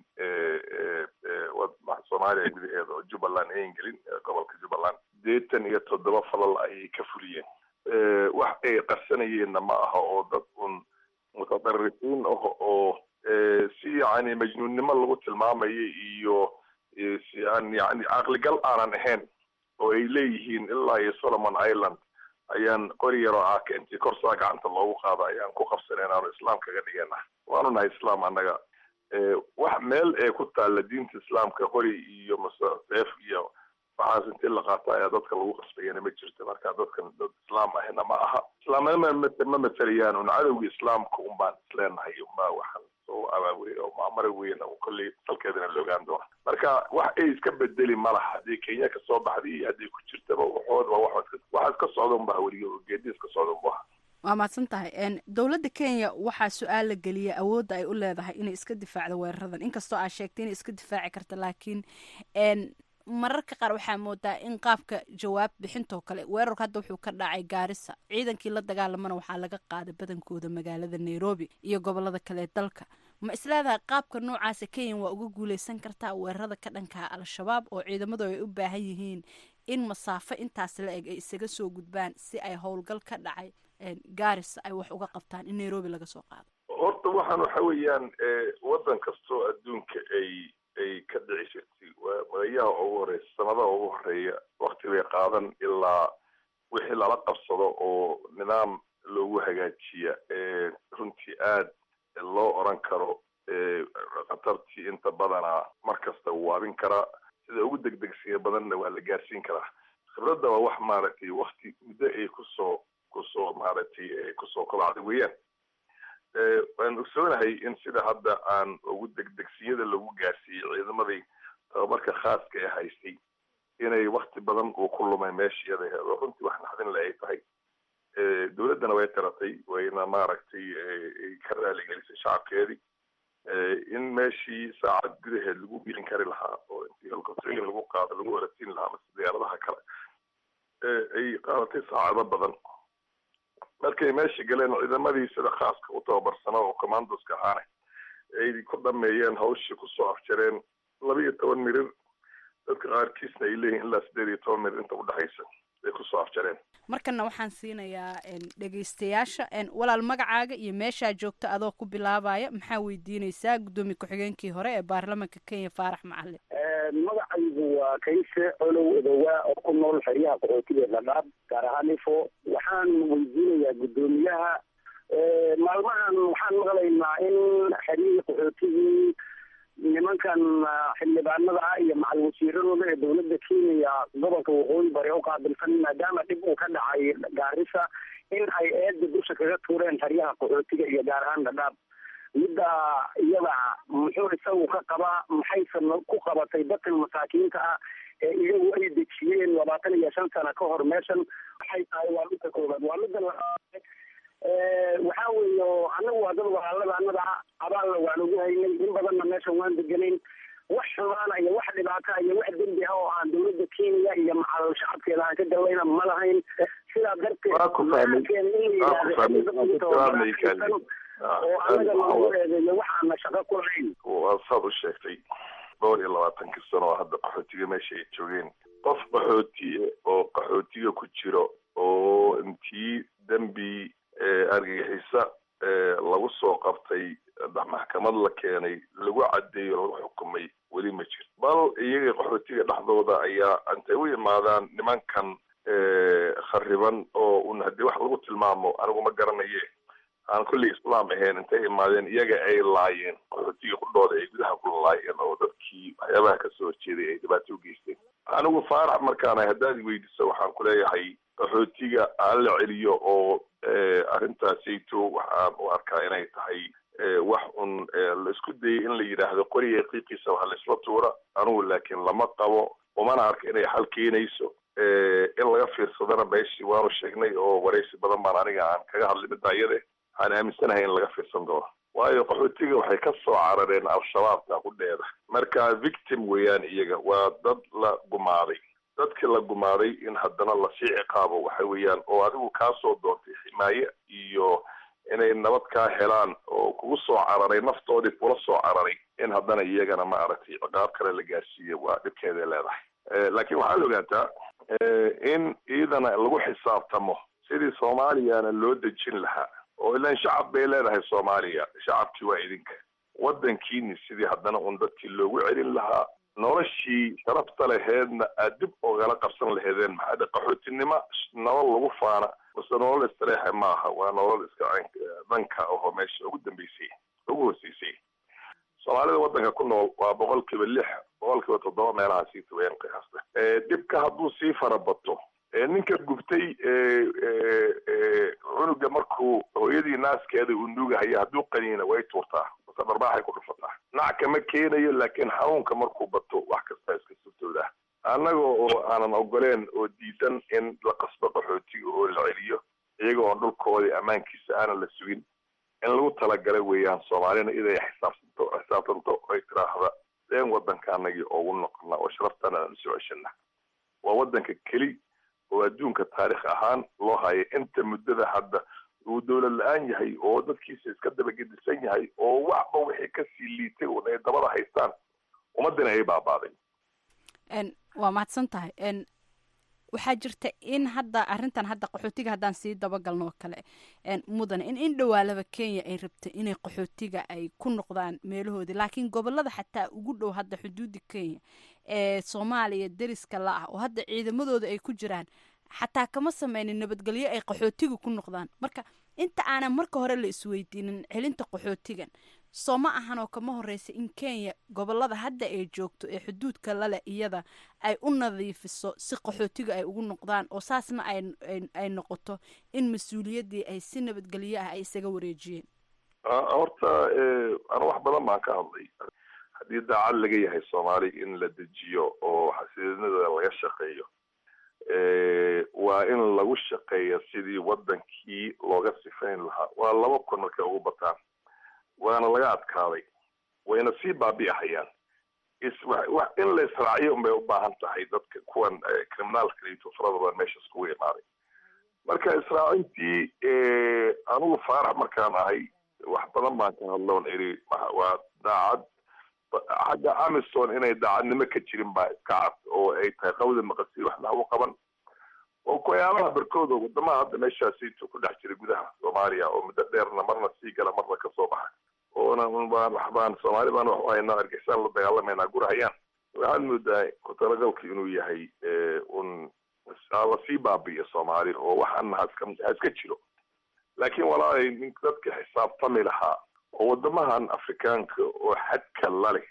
soomaaliya gudaheeda oo jubbaland ayan gelin gobolka jubbaland sideetan iyo toddoba falal ayay ka fuliyeen wax ay qarsanayeenna ma aha oo dad un mutadarisiin ah oo si yani majnuunnimo lagu tilmaamayo iyo si aan yani caqligal aanan ahayn oo ay leeyihiin ilaa iyo solomon island ayaan qori yaroo aaka intii korsaa gacanta loogu qaado ayaan ku qabsaneen aanu islaam kaga dhigana waanu nahay islaam annaga wax meel ee ku taalla diinta islaamka qori iyo mase seef iyo waxaas intii la qaata ayaa dadka lagu qasbayana ma jirto marka dadkan dad islaam ahina ma aha islaamnima ma matelayaan un cadowga islaamka un baan isleenahay unbaa waxaan soo abaawey oo maamara weyn oo kolley dalkeedana la ogaan doona marka wax ay iska bedeli ma laha haddii kenya ka soo baxday iyo haddii ku jirtaba waxood waa wax waxa iska socda unbaa weliga geedi iska socda unbaha waa mahadsan tahay dowladda kenya waxaa su-aal la geliyay awoodda ay u leedahay inay iska difaacdo weeraradan inkastoo aad sheegtay inay iska difaaci karta laakiin mararka qaar waxaa moodaa in qaabka jawaab bixintoo kale weerarku hadda wuxuu ka dhacay gaarisa ciidankii la dagaalamana waxaa laga qaaday badankooda magaalada nairobi iyo gobolada kale ee dalka ma isleedahay qaabka noocaasa kenya waa uga guuleysan kartaa weerarada ka dhanka al-shabaab oo ciidamadu ay u baahan yihiin in masaafo intaas la eg ay isaga soo gudbaan si ay howlgal ka dhacay garis ay wax uga qabtaan in nairobi laga soo qaado horta waxaan waxa weeyaan waddan kastoo adduunka ay ay ka dhici jirtay waa magayaha ugu horeysa sanadaha ugu horeeya wakti bay qaadan ilaa wixii lala qabsado oo nidaam loogu hagaajiya runtii aad loo oran karo khatartii inta badana mar kasta waabin karaa sida ugu degdegsiga badanna waa la gaarsiin karaa khibradda waa wax maaragtay wakti muddo ay kusoo kusoo maaragtay kusoo kobacday weeyaan waan ogsoonahay in sida hadda aan ugu degdegsiyada lagu gaarsiiyey ciidamadii tababarka khaaska ee haystay inay wakti badan uu ku lumay meesha iyada aheed oo runtii wax naxdin le ay tahay dowladdana way qiratay wayna maaragtay ka raaligelisay shacabkeedii in meeshii saacad gudaheed lagu gelin kari lahaa oo intii helicopterin lagu qaado lagu orasiin lahaa mase diyaaradaha kale ay qaadatay saacado badan markay meesha galeen ciidamadii sida khaaska u tababarsanaa oo commandoska ahaane ay ku dhameeyeen hawshii kusoo afjareen laba iyo toban mirir dadka qaarkiisna ay leeyihin ilaa sideed iyo toban mirir inta udhexaysa ay kusoo afjareen markana waxaan siinayaa dhegeystayaasha walaal magacaaga iyo meeshaa joogta adoo ku bilaabaya maxaa weydiineysaa guddoomiye ku-xigeenkii hore ee baarlamaanka kenya faarax macalin magacaygu waa kayse colow edowaa oo ku nool xeryaha qaxootiga dhadhaab gaar ahaan ifo waxaan weydiinayaa guddoomiyaha maalmahan waxaan maqlaynaa in xeryihii qaxootigii nimankan xildhibaanada ah iyo macal wasiiradooda ee dowladda kenya gobolka waqooyi bari u qaabilsan maadaama dhib uu ka dhacay gaarisa in ay eeda dusha kaga tuureen xeryaha qaxootiga iyo gaar ahaan dhadhaab midda iyada muxuu isagu ka qabaa maxayse ku qabatay dadkan masaakiinta ah ee iyagu ay dejiyeen labaatan iyo shan sano ka hor meeshan waxay tahay waa midda koobaad waa midda labaad waxaa weeye anagu waa dad walaalada anada ah abaalna waan ugu haynay in badanna meeshan waan deganayn wax xumaana iyo wax dhibaata iyo wax dembi ah oo aan dowladda kenya iyo macal shacabkeeda aan ka galayna ma lahayn sidaa darteed oo anaga lagu eedeeyo waxaana shaqo ku lahayn waa saad u sheegtay dhowr iyo labaatankii sano oo hadda qaxootiga meesha ay joogeen qof qaxootiye oo qaxootiga ku jiro oo intii dembi argagixisa lagu soo qabtay maxkamad la keenay lagu cadeeyo lagu xukumay weli ma jiro bal iyaga qaxootiga dhexdooda ayaa intay u imaadaan nimankan khariban oo un haddii wax lagu tilmaamo anigu ma garanaye aan kulli islaam ahayn intay imaadeen iyaga ay laayeen qaxootiga qudhooda ay gudaha ku laayeen oo dadkii waxyaabaha kasoo horjeeday ay dhibaato u geysteen anigu faarax markaana haddaad weydiso waxaan ku leeyahay qaxootiga aan la celiyo oo arrintaasayto waxaan u arkaa inay tahay wax un la isku dayay in la yidhaahdo qoriga qiiqiisa waxa la isla tuura anigu laakiin lama qabo umana arka inay xal keenayso in laga fiirsadana meeshii waanu sheegnay oo waraysi badan baan aniga aan kaga hadlay midda iyade waxaan aaminsanahay in laga fiirsan doono waayo qaxootiga waxay ka soo carareen al-shabaabka qudheeda marka victim weeyaan iyaga waa dad la gumaaday dadkii la gumaaday in haddana lasii ciqaabo waxa weeyaan oo adigu kaa soo doontay ximaaye iyo inay nabad kaa helaan oo kugu soo cararay naftoodii kula soo cararay in haddana iyagana ma aragtay ciqaab kale la gaarsiiyo waa dhibkeeday leedahay laakiin waxaad ogaataa in iidana lagu xisaabtamo sidii soomaaliyana loo dejin lahaa oo ilan shacab bay leedahay soomaaliya shacabkii waa idinka waddankiini sidii haddana un dadkii loogu celin lahaa noloshii sharafta laheedna aad dib ogala qabsan laheedeen maxaa dhe qaxootinimo nolol lagu faana mase nolol istareexa maaha waa nolol iska danka ahoo meesha ugu dambeysay ugu hooseysay soomaalida waddanka ku nool waa boqolkiiba lix boqolkiiba toddoba meelaha sii taween qiyaasta dhibka hadduu sii farabato ninka gubtay cunuga markuu hooyadii naaskeeda uu nuugahaya hadduu qaniina way tuurtaa mase dharbaaxay ku dhufataa nac kama keenayo laakiin xanuunka markuu bato wax kastaa iska suurtooda annaga oo aanan ogoleen oo diidan in la qasbo qaxootiga oo la celiyo iyaga oon dhulkoodii ammaankiisa aanan la sugin in lagu talagalay weeyaan soomaalina iday xisaabsanto xisaabtanto ay tiraahda deen waddankaanagii ugu noqona oo sharaftana aan usoo ceshana waa waddanka keli oo adduunka taarikh ahaan loo haya inta muddada hadda uu dowlad la-aan yahay oo dadkiisa iska dabagedisan yahay oo waxba wixii kasii liitay un ay dabada haystaan ummadina ay baabaaday waa mahadsan tahay waxaa jirta in hadda arrintan hadda qaxootiga haddaan sii dabagalno oo kale mudane in in dhowaalaba kenya ay rabta inay qaxootiga ay ku noqdaan meelahoodii laakiin gobolada xataa ugu dhow hadda xuduudda kenya ee soomaaliya deriska la ah oo hadda ciidamadooda ay ku jiraan xataa kama sameynin nabadgelyo ay qaxootiga ku noqdaan marka inta aanan marka hore la isweydiinin celinta qaxootigan soo ma ahan oo kama horeysa in kenya gobolada hadda ay joogto ee xuduudka laleh iyada ay u nadiifiso si qaxootiga ay ugu noqdaan oo saasna ay noqoto in mas-uuliyaddii ay si nabadgelyo ah ay isaga wareejiyeen horta anu wax badan baan ka hadlay haddii daacad laga yahay soomaali in la dejiyo oo xasilinada laga shaqeeyo waa in lagu shaqeeya sidii wadankii looga sifayn lahaa waa laba kun markay ugu bataan waana laga adkaaday wayna sii baabi'ahayaan in la israaciyo unbay u baahan tahay dadka kuwan criminaalka iyo farada badan meesha iskugu imaaday marka israacintii anugu faarax markaan ahay wax badan baan ka hadloon iri waa daacad xagga amison inay daacadnimo ka jirin baa iska cad oo ay tahay qawda maqasi waxna u qaban oo koyaabaha barkooda wadamaha hadda meeshaasiitu ku dhex jira gudaha soomaaliya oo muddo dheerna marna sii gala marna kasoo baxa oona baan waxbaan soomaali baan wax haynaa argixisaan la dagaalamayna gurahayaan waxaad moodaa ku-talagalku inuu yahay un lasii baabi'iyo soomaali oo waxaana ha iska jiro laakiin walaalay nin dadka xisaabtami lahaa oo wadamahan afrikaanka oo xadka laleh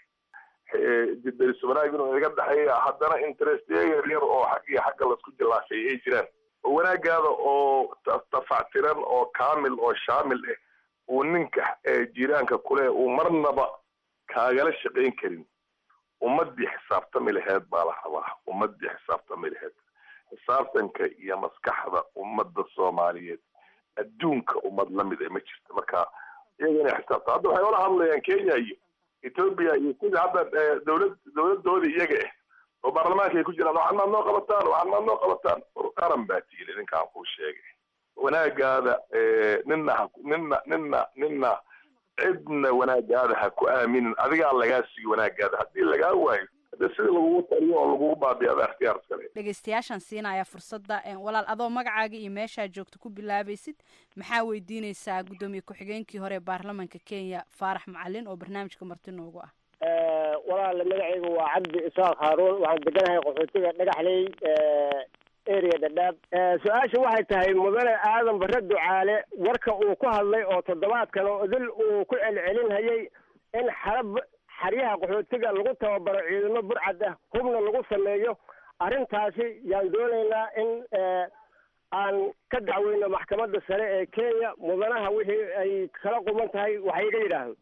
deris wanaag inuu iga dhexeeya haddana interestya yar yar oo xag iyo xagga laisku jilaafay ay jiraan oo wanaagaada oo tafactiran oo kaamil oo shaamil ah uu ninka jiraanka kuleh uu marnaba kaagala shaqayn karin ummadii xisaabtami laheed baa la rabaa ummadii xisaabtami laheed xisaabtanka iyo maskaxda ummadda soomaaliyeed adduunka ummad lamid a ma jirta marka iyaga inay xisaabta hadda waxay ola hadlayaan kenya iyo ethoopia iyo sida hadda dowlad dowladooda iyaga ah oo baarlamaanka ay ku jiraan waxaad maad noo qabataan waxaad maad noo qabataan qaran baa tiili ninkaan kuu sheegay wanaagaada nina ha nina nina nina cidna wanaagaada ha ku aaminin adigaa lagaa sigi wanaagaada haddii lagaa waayo hade sida lagugu taliyo oo lagugu baabiyo ada ikhtiyaar iskale dhegeystayaashaan siinaya fursadda walaal adoo magacaaga iyo meeshaa joogta ku bilaabaysid maxaa weydiineysaa guddoomiye ku-xigeenkii hore ee baarlamanka kenya faarax macalin oo barnaamijka marti noogu ah walaal magacaygu waa cabdi isaaq haaruun waxaan deganahay qaxootiga dhagaxley area dhadhaab su-aasha waxay tahay mudane aadan bare ducaale warka uu ku hadlay oo toddobaadkan oo idil uu ku celcelinhayay in xarab xaryaha qaxootiga lagu tababaro ciidamo burcad ah hubna lagu sameeyo arrintaasi yaan doonaynaa in aan ka dacweyno maxkamadda sare ee kenya mudanaha wixii ay kala quman tahay wax iga yidhaahdo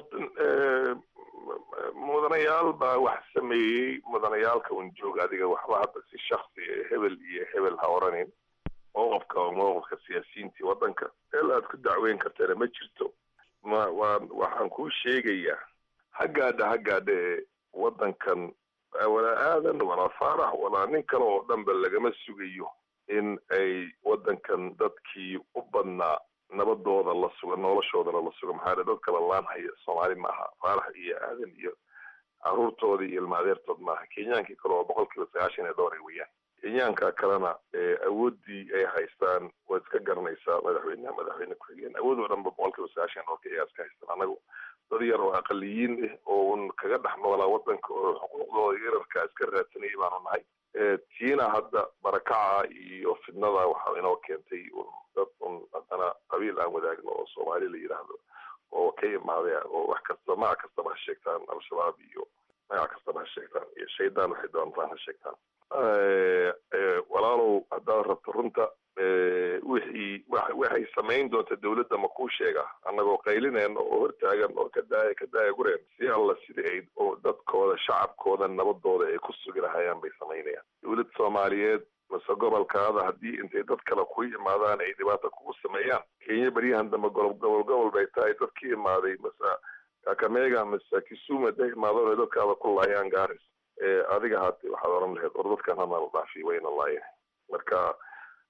mudanayaal baa wax sameeyey mudanayaalka un joog adiga waxba hadda si shaksi hebel iyo hebel ha oranin mowqafka oo mowqafka siyaasiyiintii waddanka meel aad ku dacweyn kartana ma jirto ma waa waxaan kuu sheegayaa haggaadha haggaadha ee waddankan walaa aadan walaa faarax walaa nin kale oo dhanba lagama sugayo in ay waddankan dadkii u badnaa nabadooda la suga noloshoodana la suga maxaa dad kala laanhaya soomaali maaha faarax iyo aadan iyo caruurtooda iyo ilmaadeertood maaha kenyaankii kale oo boqol kiiba sagaashan iyo dhowr ay weeyaan kenyaanka kalena awooddii ay haystaan waad iska garanaysaa madaxweyneha madaxweyne ku-xigeen awood oo dhanba boqol kiiba sagaashan dhowrka iyagaa iska haystaan anagu dad yar oo aqaliyiin ah oo un kaga dhex noolaa waddanka oo xuquuqdooda yararkaa iska raadsanayay baanu nahay tiina hadda barakaca iyo fidnada waxaa inoo keentay un dad un haddana qabiil aan wadaagno oo soomaali la yidhaahdo oo ka imaaday oo wax kasta magac kastaba ha sheegtaan al-shabaab iyo magac kastaba ha sheegtaan iyo shaydaan waxay doontaan ha sheegtaan walaalow haddaad rabto runta wixii waxay samayn doonta dawladda ma kuu sheega annagoo qaylinayna oo hortaagan oo ka daaya ka daaya gureen si alla sida ay oo dadkooda shacabkooda nabadooda ay ku sugi lahayaan bay samaynayaan dawlad soomaaliyeed mase gobolkaada haddii intay dad kale ku imaadaan ay dhibaato kugu sameeyaan kenya beryahan dambe gobol gobol gobol bay tahay dad ka imaaday mase kakamega mase kisumu haday imaadaan ay dadkaada ku laayaan garis adiga haate waxaad oran lahayd or dadkan hana la dhaafiy wayna laayeen marka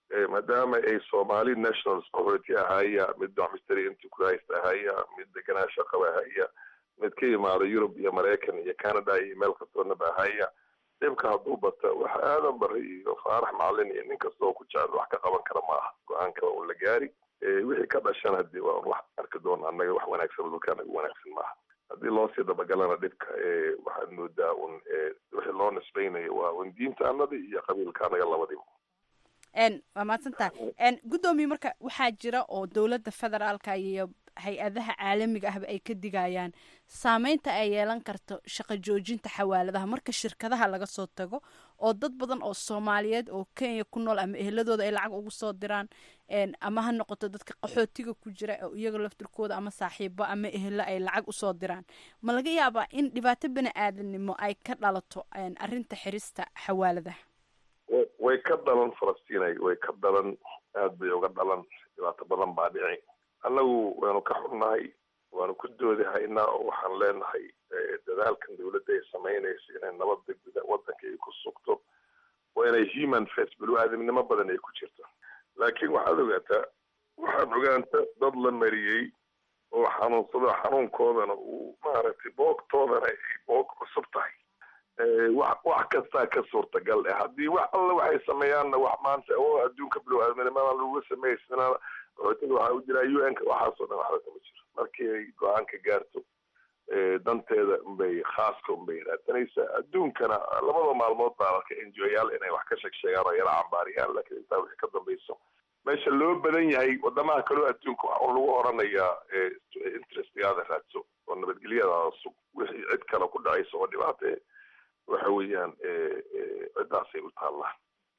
maadaama ay somali nationals qaxooti ahaya mid domistry enterprise ahaya mid deganaansho qaba ahaya mid ka yimaado yurub iyo maraykan iyo canada iyo meel kastoonaba ahaya dhibka hadduu bata waxa aadan bari iyo faarax macalin iyo nin kastoo ku jecel wax ka qaban kara maaha go-aanka waa un la gaari wixii ka dhashan hadii waa wax arki doona annaga wax wanaagsan dhulka anaga wanaagsan maaha haddii loo sii dabagalana dhibka waxaad moodaa un wixii loo nisbaynayo waa un diinta anada iyo qabiilka anaga labadiba waa mahadsantaha guddoomiye marka waxaa jira oo dowladda federaalka iyo hay-adaha caalamiga ahba ay ka digayaan saameynta ay yeelan karto shaqo joojinta xawaaladaha marka shirkadaha laga soo tago oo dad badan oo soomaaliyeed oo kenya ku nool ama eheladooda ay lacag ugu soo diraan ama ha noqoto dadka qaxootiga ku jira oo iyaga laftirkooda ama saaxiibo ama ehelo ay lacag usoo diraan ma laga yaabaa in dhibaato bani aadamnimo ay ka dhalato arrinta xirista xawaaladaha way ka dhalan falastinay way ka dhalan aad bay uga dhalan dhibaato badan baa dhici annagu waanu ka xunnahay waanu ku doodahaynaa oo waxaan leenahay dadaalkan dawladda ay samaynayso inay nabadda guda waddanka ay ku sugto waa inay human face bulu-aadamnimo badan ay ku jirto laakiin waxaad ogaataa waxaad ogaanta dad la mariyey oo xanuunsado xanuunkoodana uu maaragtay boogtoodana ay boog cusub tahay wax wax kastaa ka suurtagal eh haddii wax alla waxay sameeyaanna wax maanta oo adduunka bulu-aadamnimada lagu sameysana qaxootiga waxaa u jiraa u n ka waxaasoo dhan waxba kama jiro markii ay go-aanka gaarto danteeda unbay khaaska unbay raadsanaysaa adduunkana labada maalmood baa arka enjoyaal inay wax ka sheeg sheegaan oo yala cambaariyaan laakiin intaa wixii ka dambayso meesha loo badan yahay wadamaha kaloo adduunka waxa uu lagu oranayaa interestgaada raadso oo nabadgelyadaada sug wixii cid kale ku dhacaysa oo dhibaate waxa weeyaan ciddaasay u taallaa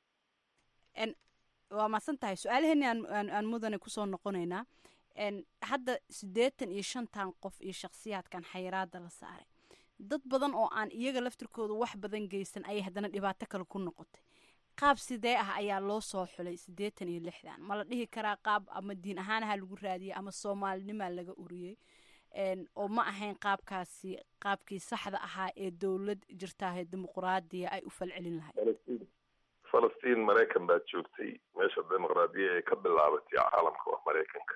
waa mahadsan tahay su-aalaheeni aan aan mudane kusoo noqonaynaa hadda siddeetan iyo shantan qof iyo shakhsiyaadkan xayiraada la saaray dad badan oo aan iyaga laftirkooda wax badan geysan ayay haddana dhibaato kale ku noqotay qaab sidee ah ayaa loo soo xulay siddeetan iyo lixdan ma la dhihi karaa qaab ama diin ahaanaha lagu raadiyey ama soomaalinimaa laga uriyey oo ma ahayn qaabkaasi qaabkii saxda ahaa ee dowlad jirtaahe dimuquraadiya ay u falcelin lahayd falastiin maraykan baad joogtay meesha dimuqraadiya ee ka bilaabatay caalamka waa maraykanka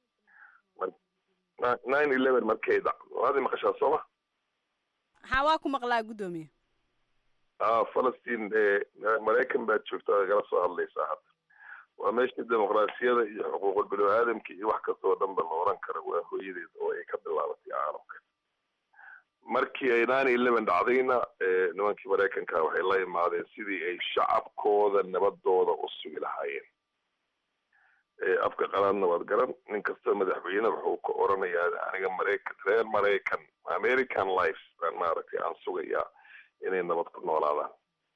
nine eleven markay dhacdo waad maqashaa sooma ha waa ku maqlaa guddoomiye a falastiin maraykan baad joogta ad igala soo hadlaysaa hadda waa meeshii dimuqraasiyada iyo xuquuqul bini aadamka iyo wax kastoo dhan ba la oran kara waa hooyadeed oo ay ka bilaabatay caalamka markii ay nine eleven dhacdayna nimankii maraykanka waxay la imaadeen sidii ay shacabkooda nabadooda u sugi lahaayeen afka qalaadna waad garan nin kastoo madaxweyne wuxuu ka oranayaa aniga maraykan reer maraykan american life baan maaragtay aan sugayaa inay nabad ku noolaadaan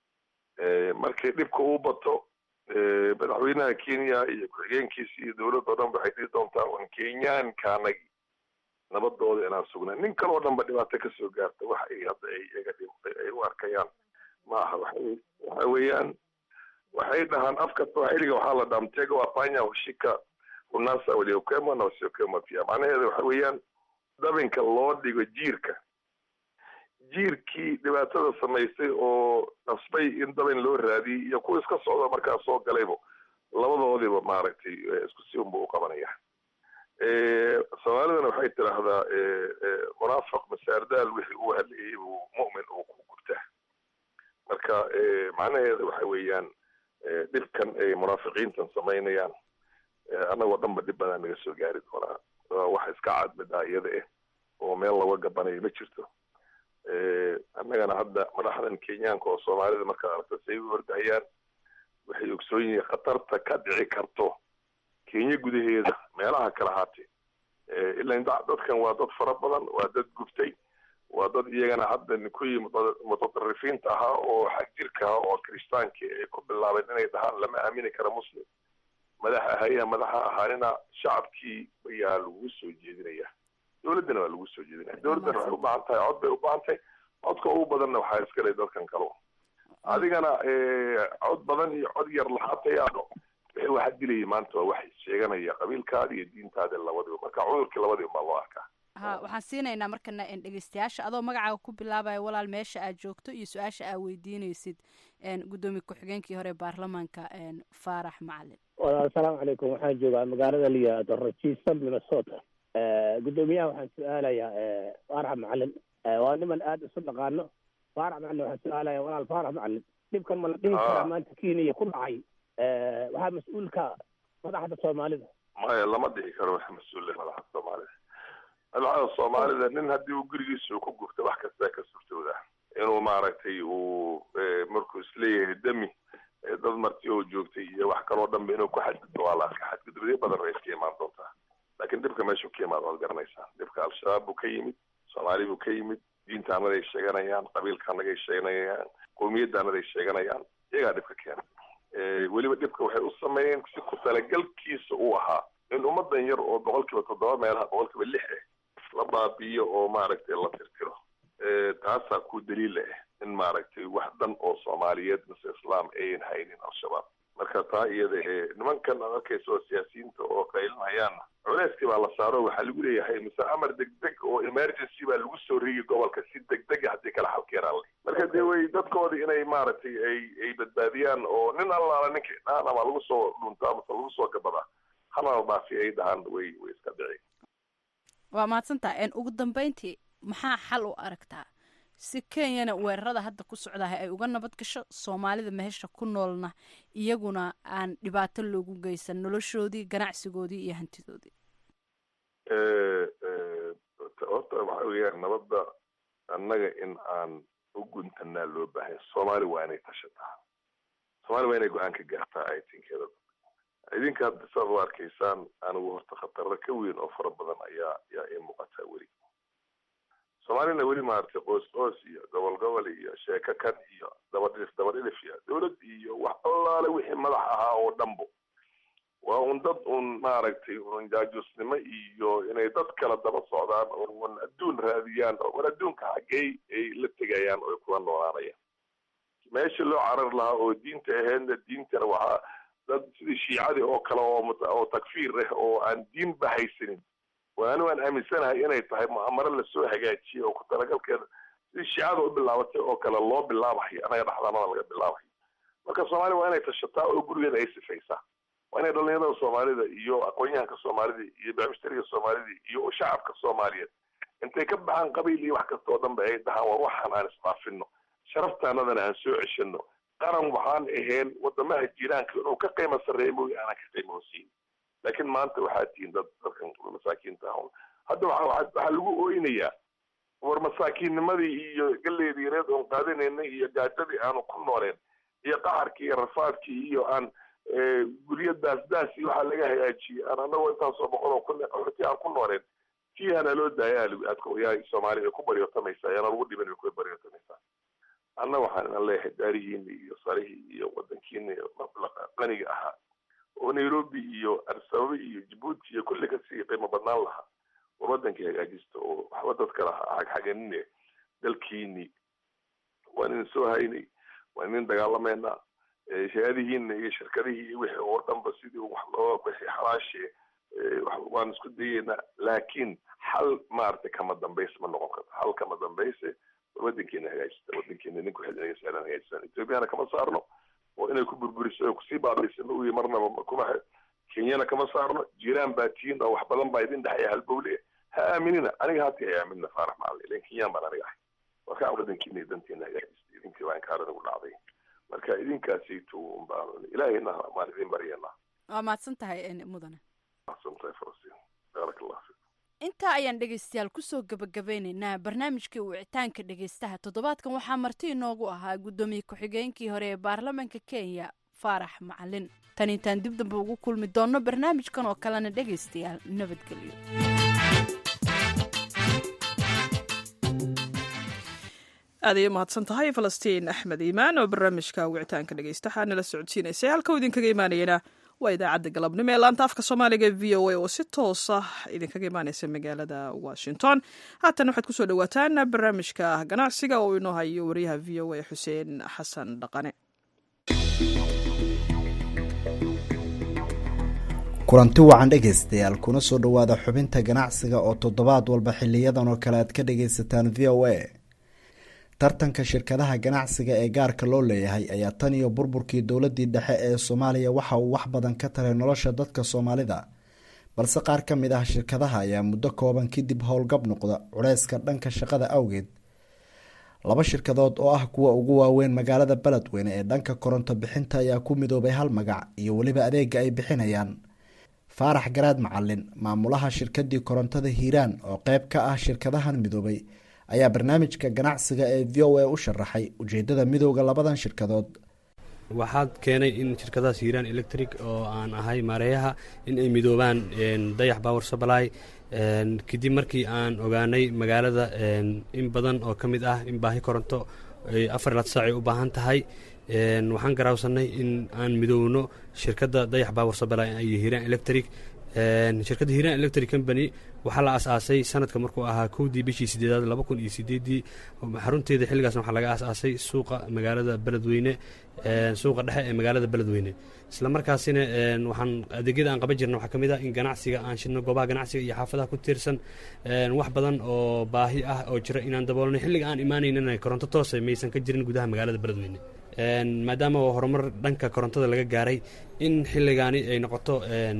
markii dhibka uu bato madaxweynaha kenya iyo ku-xigeenkiisa iyo dowladda o dhan waxay dhihi doontaa un kenyaanka anagi nabadooda inaan sugnay nin kaloo dhan ba dhibaato kasoo gaarta wax ay hadda ay iyaga ay u arkayaan ma aha waxay waxa weeyaan waxay dhahaan afka swahiliga waxaa la dhaha mtego wafanya ushika unasa waliokema na wasiokema pia macnaheeda waxa weeyaan dabinka loo dhigo jiirka jiirkii dhibaatada samaystay oo nasbay in dabin loo raadiyey iyo kuwa iska socda markaa soo galayba labadoodiba maaragtay isku si unba u qabanaya soomaalidana waxay tidhaahdaa munaafiq masaardaal wixii uu hadlayay buu mu'min uu ku gubtaa marka macnaheeda waxa weeyaan dhibkan ay munaafiqiintan samaynayaan annagoo dhanba dhib badan naga soo gaari doonaa wax iska cadmidaa iyada eh oo meel laga gabanayo ma jirto annagana hadda madaxdan kenyaanka oo soomaalida markaad aragta say u ordahayaan waxay ogsoon yihiin khatarta ka dhici karto kenya gudaheeda meelaha kala haatee ilan dadkan waa dad fara badan waa dad guftay waa dad iyagana hadda kuwii mutadarrifiinta ahaa oo xagjirka ahaa oo kiristaankii ay ku bilaabeen inay dhahaan lama aamini kara muslim madax ahaya madaxa ahaanina shacabkii ayaa lagu soo jeedinaya dowladdana waa lagu soo jeedinaya dowladdana waxay u baahan tahay cod bay u baahan tahay codka ugu badanna waxaa iskale dadkan kalo adigana cod badan iyo cod yar lahaatayaado wixii waxa dilayay maanta waa waxay sheeganaya qabiilkaada iyo diintaada labadiba marka cudurkii labadiba baa loo arkaa ha waxaan siinaynaa markana dhegeystayaasha adoo magacaaga ku bilaabaya walaal meesha aad joogto iyo su-aasha aad weydiineysid gudoomiye ku-xigeenkii hore baarlamaanka faarax macalin asalaamu calaykum waxaan joogaa magaalada liyaado rajiisa minnesota gudoomiyaha waxaan su-aalayaa faarax macalin waa niman aada isu dhaqaano faarax macalin waxaan su-aalayaa walaal faarax macalin dhibkan ma la dhihi karaa maanta kenya ku dhacay waxaa mas-uulka madaxda soomaalida maya lama dhihi karo wax mas-uule madaxda soomaalida madaxda soomaalida nin haddii uu gurigiisa uu ku gubta wax kastaa ka suurtooda inuu maaragtay uu markuu isleeyahay demi dad marti oo joogtay iyo wax kaloo dhanba inuu ku xadgudbo waa la arka xadgudubyo badan way iska imaan doontaa laakiin dhibka meeshuu ka imaad waad garanaysaa dhibka al-shabaab buu ka yimid soomaali buu ka yimid diinta anaday sheeganayaan qabiilka anagay sheeganayaan qowmiyadda anaday sheeganayaan iyagaa dhibka keena weliba dhibka waxay u sameeyeen si ku talagalkiisa uu ahaa in ummadan yar oo boqol kiiba toddoba meelaha boqol kiiba lix ah la baabi'iyo oo maaragtay la tirtiro taasaa ku daliila ah in maaragtay wax dan oo soomaaliyeed mise islaam ayan haynin al-shabaab marka taa iyada ee nimankan aad arkaysa oo siyaasiyiinta oo qaylinhayaanna culeyskii baa la saaro waxaa lagu leeyahay mise amar degdeg oo emergency baa lagu soo rigi gobolka si degdega haddii kala xalkeenaan le marka dee way dadkooda inay maaragtay ay ay badbaadiyaan oo nin allaala ninkay dhahan ama lagu soo dhuntaa mase lagu soo gabadaa hana la dhaafi ay dhahaan way way iska dhici waa mahadsantaa ugu dambeyntii maxaa xal u aragtaa si kenyana weerarada hadda ku socdaha ay uga nabad gasho soomaalida meesha ku noolna iyaguna aan dhibaato loogu geysan noloshoodii ganacsigoodii iyo hantidoodii horta waxa weeyaan nabadda annaga in aan u guntanaa loo baahay soomaali waa inay tashataa soomaali waa inay go-aan ka gaartaa aytinkeeda idinka hadda saad u arkaysaan anigu horta khatarro ka weyn oo fara badan ayaa ayaa ii muuqataa weli soomaalina weli maaragtay qoos qoos iyo gobol gobol iyo sheeko kan iyo dabadhilif dabadhilif iyo dowlad iyo wax allaale wixii madax ahaa oo dhanbo waa un dad un maaragtay un jaajuusnimo iyo inay dad kala daba socdaan oo un adduun raadiyaan oo un adduunka xaggey ay la tegayaan oo ay kula noolaanayaan meesha loo carar lahaa oo diinta ahaydna diintana waxaa dad sidii shiicadii oo kale oo oo takfiir ah oo aan diinba haysanin waanu aan aaminsanahay inay tahay mu'amaro lasoo hagaajiyey oo ku talagalkeeda sidii shiicada u bilaabatay oo kale loo bilaabayo anaga dhaxdanada laga bilaabayo marka soomaaliya waa inay tashataa oo gurigeeda ay sifaysaa waa inay dhalinyarada soomaalida iyo aqoon-yahanka soomaalida iyo bacmishtariga soomaalida iyo shacabka soomaaliyeed intay ka baxaan qabiil iyo wax kasta oo dhanba ay dhahaan war waxaan aan isfaafino sharaftaanadana aan soo ceshano qaran waxaan ahayn wadamaha jiraanka inuu ka qiimo sarreeya mooy aanan ka qiimo hosiin laakiin maanta waxaa tihiin dad dadkan masaakiinta ahun hadda waxa waxaa lagu ooynayaa war masaakiinnimadii iyo galeedii yareed oon qaadanaynay iyo gaajadii aanu ku nooleen iyo qaxarkii iyo rafaadkii iyo aan guryo daasdaas iyo waxaa laga hagaajiyey aan anagoo intaasoo boqol oo kun qaxooti aan ku nooleen tii hana loo daaya yaa soomaali ay ku baryotamaysaa yaana lagu dhiban ay ku baryotamaysaa anna waxaan inan leeyahay daarihiini iyo sarihii iyo wadankiini qaniga ahaa oo nairobi iyo arsababa iyo jabuuti iyo kulli kasii qiimo badnaan lahaa war wadankii hagaajista oo waxba dadka lahaa xagxaganine dalkiini waan idin soo haynay waan idin dagaalameynaa hay-adihiina iyo shirkadihii iyo wixii oo dhanba sidii wax loo wixii xalaashee waan isku dayeynaa laakiin xal maaragtay kama dambayse ma noqon karto xal kama dambayse wadankeena hagaajista wadankeena ninku xidinaysa inaan hagaajisaan ethoobiana kama saarno oo inay ku burburiso oo kusii baabiisano uyi marnaba kuma kenyana kama saarno jiraan baa tihiin oo wax badan baa idin dhexaya halbowle ha aaminina aniga hati ay aaminna faarax macalin ilan kenyaan baan aniga ahay marka wadankiina danteena hagaajista idinkii baa inkaarada ugu dhacday marka idinkaasayto baa ilaahayna maan idin baryanaa waa mahadsan tahay mudane mahadsan tahay falastiin baarak allah fiik intaa ayaan dhegaystayaal kusoo gabagabeynaynaa barnaamijkii wicitaanka dhegaystaha toddobaadkan waxaa marti inoogu ahaa guddoomiye ku-xigeenkii hore ee baarlamaanka kenya faarax macalin tan intaan dib damba ugu kulmi doonno barnaamijkan oo kalena dhegaystayaal nabadgelyo aad ayay umahadsan tahay falastiin axmed iimaan oo barnaamijka wicitaanka dhegaystaha nala socodsiinaysay halka uu idinkaga imaanayana waa idaacadda galabnimo ee laanta afka soomaaliga e v o a oo si toos ah idinkaga imaaneysa magaalada washington haatan waxaad kusoo dhawaataan barnaamijka ganacsiga oo inoo hayo wariyaha v o a xuseen xasan dhaqane kulanti wacan dhegaystayaal kuna soo dhowaada xubinta ganacsiga oo toddobaad walba xiliyadan oo kale aad ka dhagaysataan v o a tartanka shirkadaha ganacsiga ee gaarka loo leeyahay ayaa tan iyo burburkii dowladii dhexe ee soomaaliya waxa uu wax badan ka taray nolosha dadka soomaalida balse qaar ka mid ah shirkadaha ayaa muddo kooban kadib howlgab noqda culeyska dhanka shaqada awgeed laba shirkadood oo ah kuwa ugu waaweyn magaalada beledweyne ee dhanka koronto bixinta ayaa ku midoobay hal magac iyo weliba adeega ay bixinayaan faarax garaad macalin maamulaha shirkadii korontada hiiraan oo qeyb ka ah shirkadahan midoobay ayaa barnaamijka ganacsiga ee v o a u sharaxay ujeedada midooda labadan shirkadood waxaad keenay in shirkadahaas hiiraan electric oo aan ahay maareeyaha in ay midoobaan dayax power supply kadib markii aan ogaanay magaalada in badan oo ka mid ah in baahi koronto afar laad saacay u baahan tahay waxaan garaawsanay in aan midoowno shirkadda dayax power supply iyo hiiraan electric shirkadda hiiraan electric company waxaa la asaasay sanadka markuu ahaa kowdii bishii sideedaad laba kun iyo sideedii xarunteeda xilligaasna waxaa laga asaasay suuqa magaalada beledweyne suuqa dhexe ee magaalada beledweyne isla markaasina waxaan adeegyada aan qaban jirna waxaa ka mid ah in ganacsiga aan shidno goobaha ganacsiga iyo xaafadaha ku tiirsan wax badan oo baahi ah oo jira inaan daboolnay xilliga aan imaanaynana koronto toosa maysan ka jirin gudaha magaalada beledweyne maadaama horumar dhanka korontada laga gaaray in xilligaani ay noqoto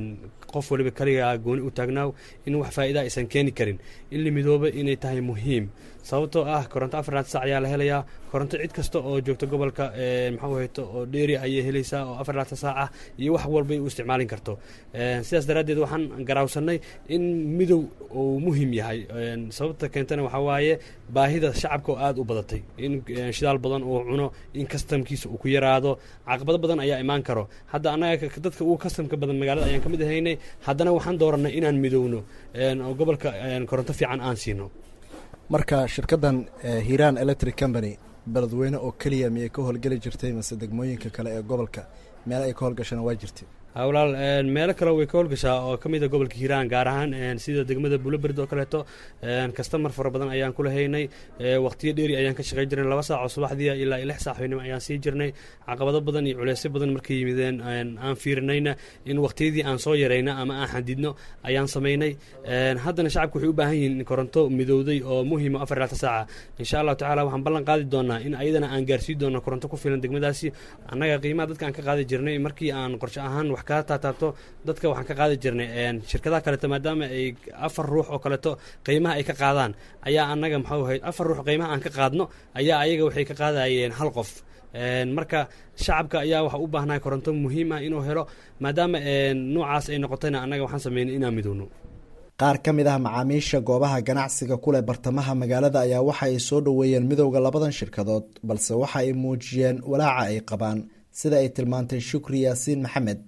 qof waliba kaligaa gooni u taagnaaw in wax faa'iida aysan keeni karin in la midooba inay tahay muhiim sababtoo ah koronto afarlaad sac ayaa la helayaa koronto cid kasta oo joogta gobolka maxuu hayto oo dheeri ayay helaysaa oo afarlaadka saac ah iyo wax walbay u isticmaalin karto sidaas daraaddeed waxaan garaawsanay in midow uu muhiim yahay sababta keentana waxaa waaye baahida shacabka oo aada u badatay in shidaal badan uu cuno in kastamkiisa uu ku yaraado caqabado badan ayaa imaan karo hadda annaga dadka ugu kastamka badan magaalada ayaan ka mid ahaynay haddana waxaan dooranay inaan midowno oo gobolka koronto fiican aan siino marka shirkadan hiiraan electric company beledweyne oo keliya miyay ka howlgeli jirtay mase degmooyinka kale ee gobolka meel ay ka howlgashana waa jirtay walaal meelo kale way ka howlgashaa oo ka mid a gobolka hiiraan gaar ahaan sida degmada buloberd oo kaleeto kastamar fara badan ayaan kula haynay waqtiyo dheeri ayaan ka shaqey jirnay laba saac oo subaxdiia ilaa iyo lix saac hoynimo ayaan sii jirnay caqabado badan iyo culeysyo badan markay yimideen aan fiirinayna in waqtiyadii aan soo yarayna ama aan xadidno ayaan samaynay haddana shacabku waxay u baahan yihiin koronto midowday oo muhiima afar laata saaca insha allahu tacala waxaan ballan qaadi doonaa in ayadana aan gaarsii doono koronto ku filan degmadaasi annaga qiimaha dadka aan ka qaadi jirnay markii aan qorshe ahaan wax kaa taataabto dadka waxaan ka qaadi jirnay shirkadaha kaleeto maadaama ay afar ruux oo kaleeto qiimaha ay ka qaadaan ayaa annaga maxuu ahayd afar ruux qiimaha aan ka qaadno ayaa ayaga waxay ka qaadayeen hal qof marka shacabka ayaa waxa u baahnaa koronto muhiim ah inuu helo maadaama noocaas ay noqotayna annaga waxaan sameynay inaan midowno qaar ka mid ah macaamiisha goobaha ganacsiga kuleh bartamaha magaalada ayaa waxa ay soo dhoweeyeen midowda labadan shirkadood balse waxa ay muujiyeen walaaca ay qabaan sida ay tilmaantay shukri yaasiin maxamed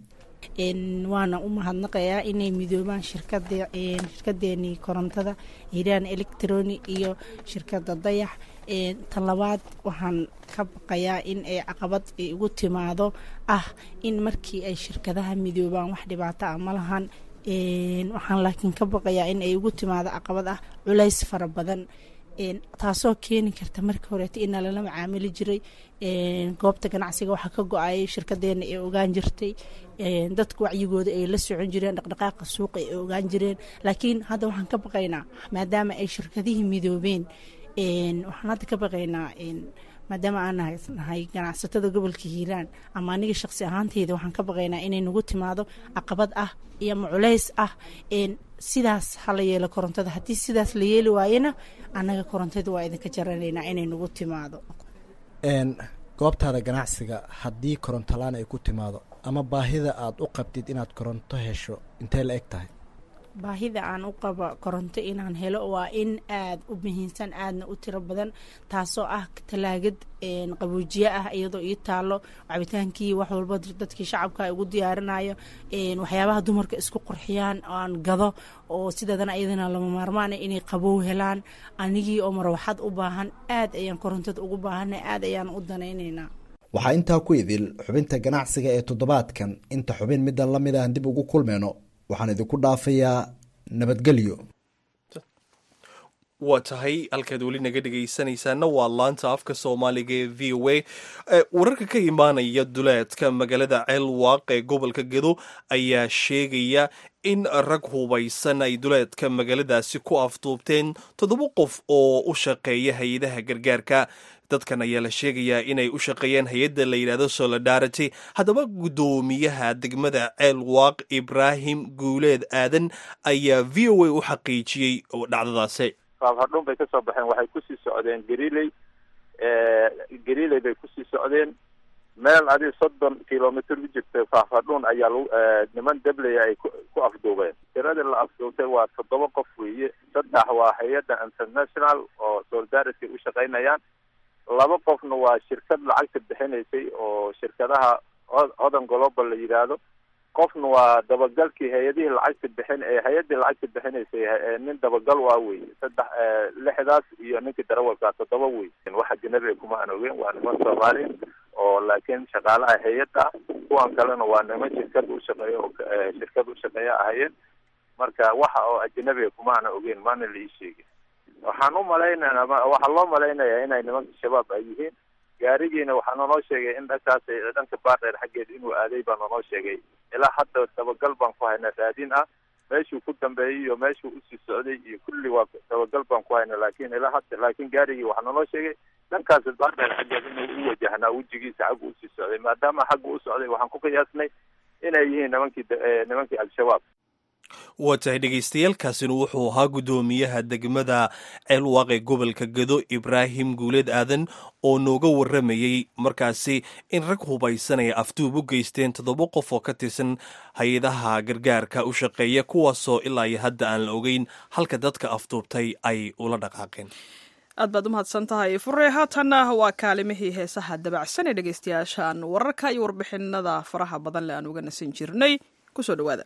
waana u mahadnaqayaa inay midoobaan shirkadeenii korontada hiiraan electroni iyo shirkada dayax tan labaad waxaan ka baqayaa in ay caqabad ay ugu timaado ah in markii ay shirkadaha midoobaan wax dhibaato ah ma lahan waxaan laakiin ka baqayaa in ay ugu timaado caqabad ah culays fara badan taasoo keeni karta markii horeeto ina lala macaamili jiray goobta ganacsiga waxaa ka go-ayay shirkadeena ay ogaan jirtay dadka wacyigooda ay la socon jireen dhaqdhaqaaqa suuqa ay ogaan jireen laakiin hadda waxaan ka baqaynaa maadaama ay shirkadihii midoobeen waxaan hadda ka baqaynaa maadaama aan nahay ganacsatada gobolka hiiraan ama aniga shaqsi ahaanteyda waxaan ka baqaynaa inay nagu timaado caqabad ah iyo ama culays ah sidaas hala yeelo korontada haddii sidaas la yeeli waayena annaga korontada waa idinka jaranaynaa inay nagu timaado goobtaada ganacsiga haddii korontolaan ay ku timaado ama baahida aada u qabtid inaad koronto hesho intee la eg tahay baahida aan u qabo koronto inaan helo waa in aada u muhiimsan aadna u tiro badan taasoo ah talaagad qaboojiye ah iyadoo ii taalo cabitaankii wax walba dadkii shacabka ugu diyaarinayo waxyaabaha dumarka isku qurxiyaan aan gado oo sideedana iyadana lama maarmaana inay qabow helaan anigii oo marwaxad u baahan aad ayaan korontada ugu baahana aad ayaan u danaynaynaa waxaa intaa ku idil xubinta ganacsiga ee toddobaadkan inta xubin middan la mid aan dib ugu kulmayno waxaan idinku dhaafayaa nabadgelyo waa tahay halkaad weli naga dhegaysanaysaana waa laanta afka soomaaliga ee v o a wararka ka imaanaya duleedka magaalada ceelwaaq ee gobolka gedo ayaa sheegaya in rag hubaysan ay duleedka magaaladaasi ku afduubteen toddoba qof oo u shaqeeya hay-adaha gargaarka dadkan ayaa la sheegayaa inay u shaqeeyeen hay-adda la yidhahdo solidarity haddaba guddoomiyaha degmada ceelwaaq ibraahim guuleed aadan ayaa v o a u xaqiijiyey dhacdadaasi faafhadhuun bay ka soo baxeen waxay kusii socdeen gariley gariley bay kusii socdeen meel adi soddon kilomitr u jirta faafhadhuun ayaa lagu niman dablaya ay ku afduubeen tiradii la afduubtay waa toddoba qof weeye saddex waa hay-adda international oo solidarity u shaqaynayaan laba qofna waa shirkad lacagta bixinaysay oo shirkadaha hodan global la yidhaahdo qofna waa dabagalkii hay-adihii lacagta bixin hay-addii lacagta bixinaysay nin dabagal waa wey saddex lixdaas iyo ninkii darawalkaa toddoba wey wax ajanabiga kuma aan ogeyn waa niman soomaali oo laakiin shaqaalaha hay-adda kuwan kalena waa niman shirkad ushaqeeya oo shirkad ushaqeeya ahayeen marka waxa oo ajanabiga kuma aan ogeyn maana la ii sheegin waxaan u malaynayna waxaa loo malaynayaa inay nimanka shabaab ay yihiin gaarigiina waxaa nonoo sheegay in dhankaas dhanka baardheer xaggeeda inuu aaday baa nonoo sheegay ilaa hadda dabagal baan ku haynaa raadin ah meeshuu ku dambeeyey iyo meeshuu usii socday iyo kulli waa dabagal baan ku haynaa laakiin ilaa hadda laakiin gaarigii waxaa nonoo sheegay dhankaas baardheer xaggeeda inuu u wajahnaa wejigiisa xagga usii socday maadaama xagga u socday waxaan ku qiyaasnay inay yihiin nimankii nimankii al-shabaab waa tahay dhegaystayaaalkaasina wuxuu ahaa guddoomiyaha degmada ceelwaaq ee gobolka gedo ibraahim guuleed aadan oo nooga warramayey markaasi in rag hubaysan ay afduub u geysteen toddoba qof oo ka tirsan hay-adaha gargaarka u shaqeeya kuwaasoo ilaa iyo hadda aan la ogeyn halka dadka afduubtay ay ula dhaqaaqeen aad baad u mahadsan tahay fure haatanna waa kaalimihii heesaha dabacsan ee dhegaystayaashaan wararka iyo warbixinada faraha badan le aan uga nasan jirnay kusoo dhawaada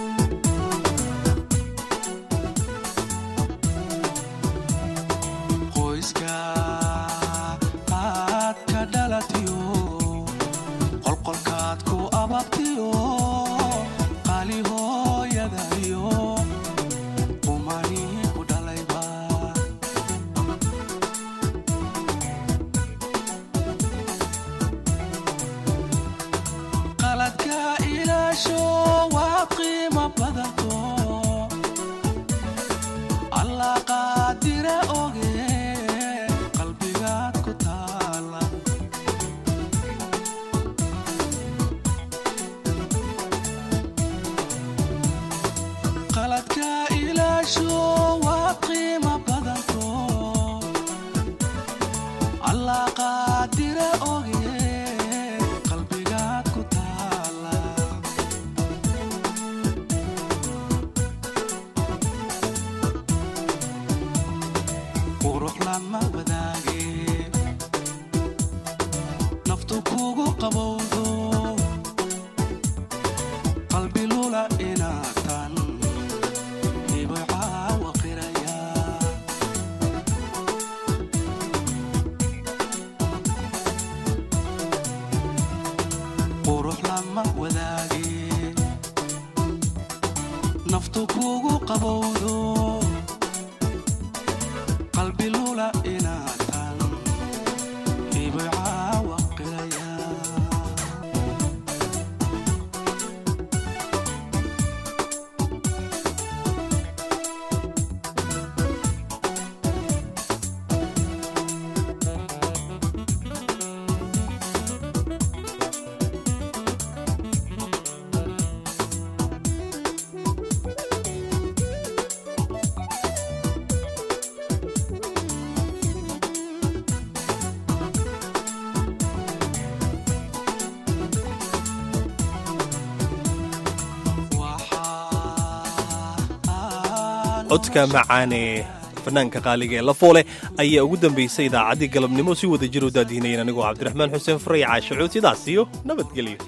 codka macaane fanaanka qaaliga ee lafoole ayaa ugu dambaysay idaacaddii galabnimo si wada jir u daadihinayeen anigoo cabdiraxmaan xuseen faray caashacuud sidaas iyo nabadgelyo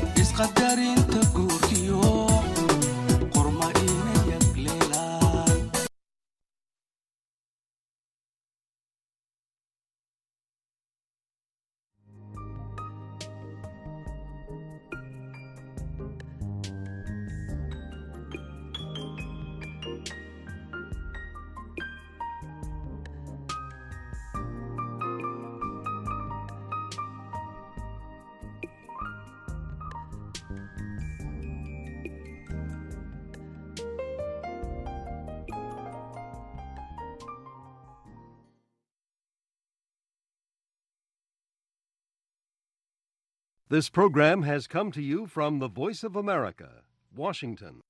isqadarinta guurkiyo qorma inay yagleelaan This program has come to you from the Voice of America, Washington.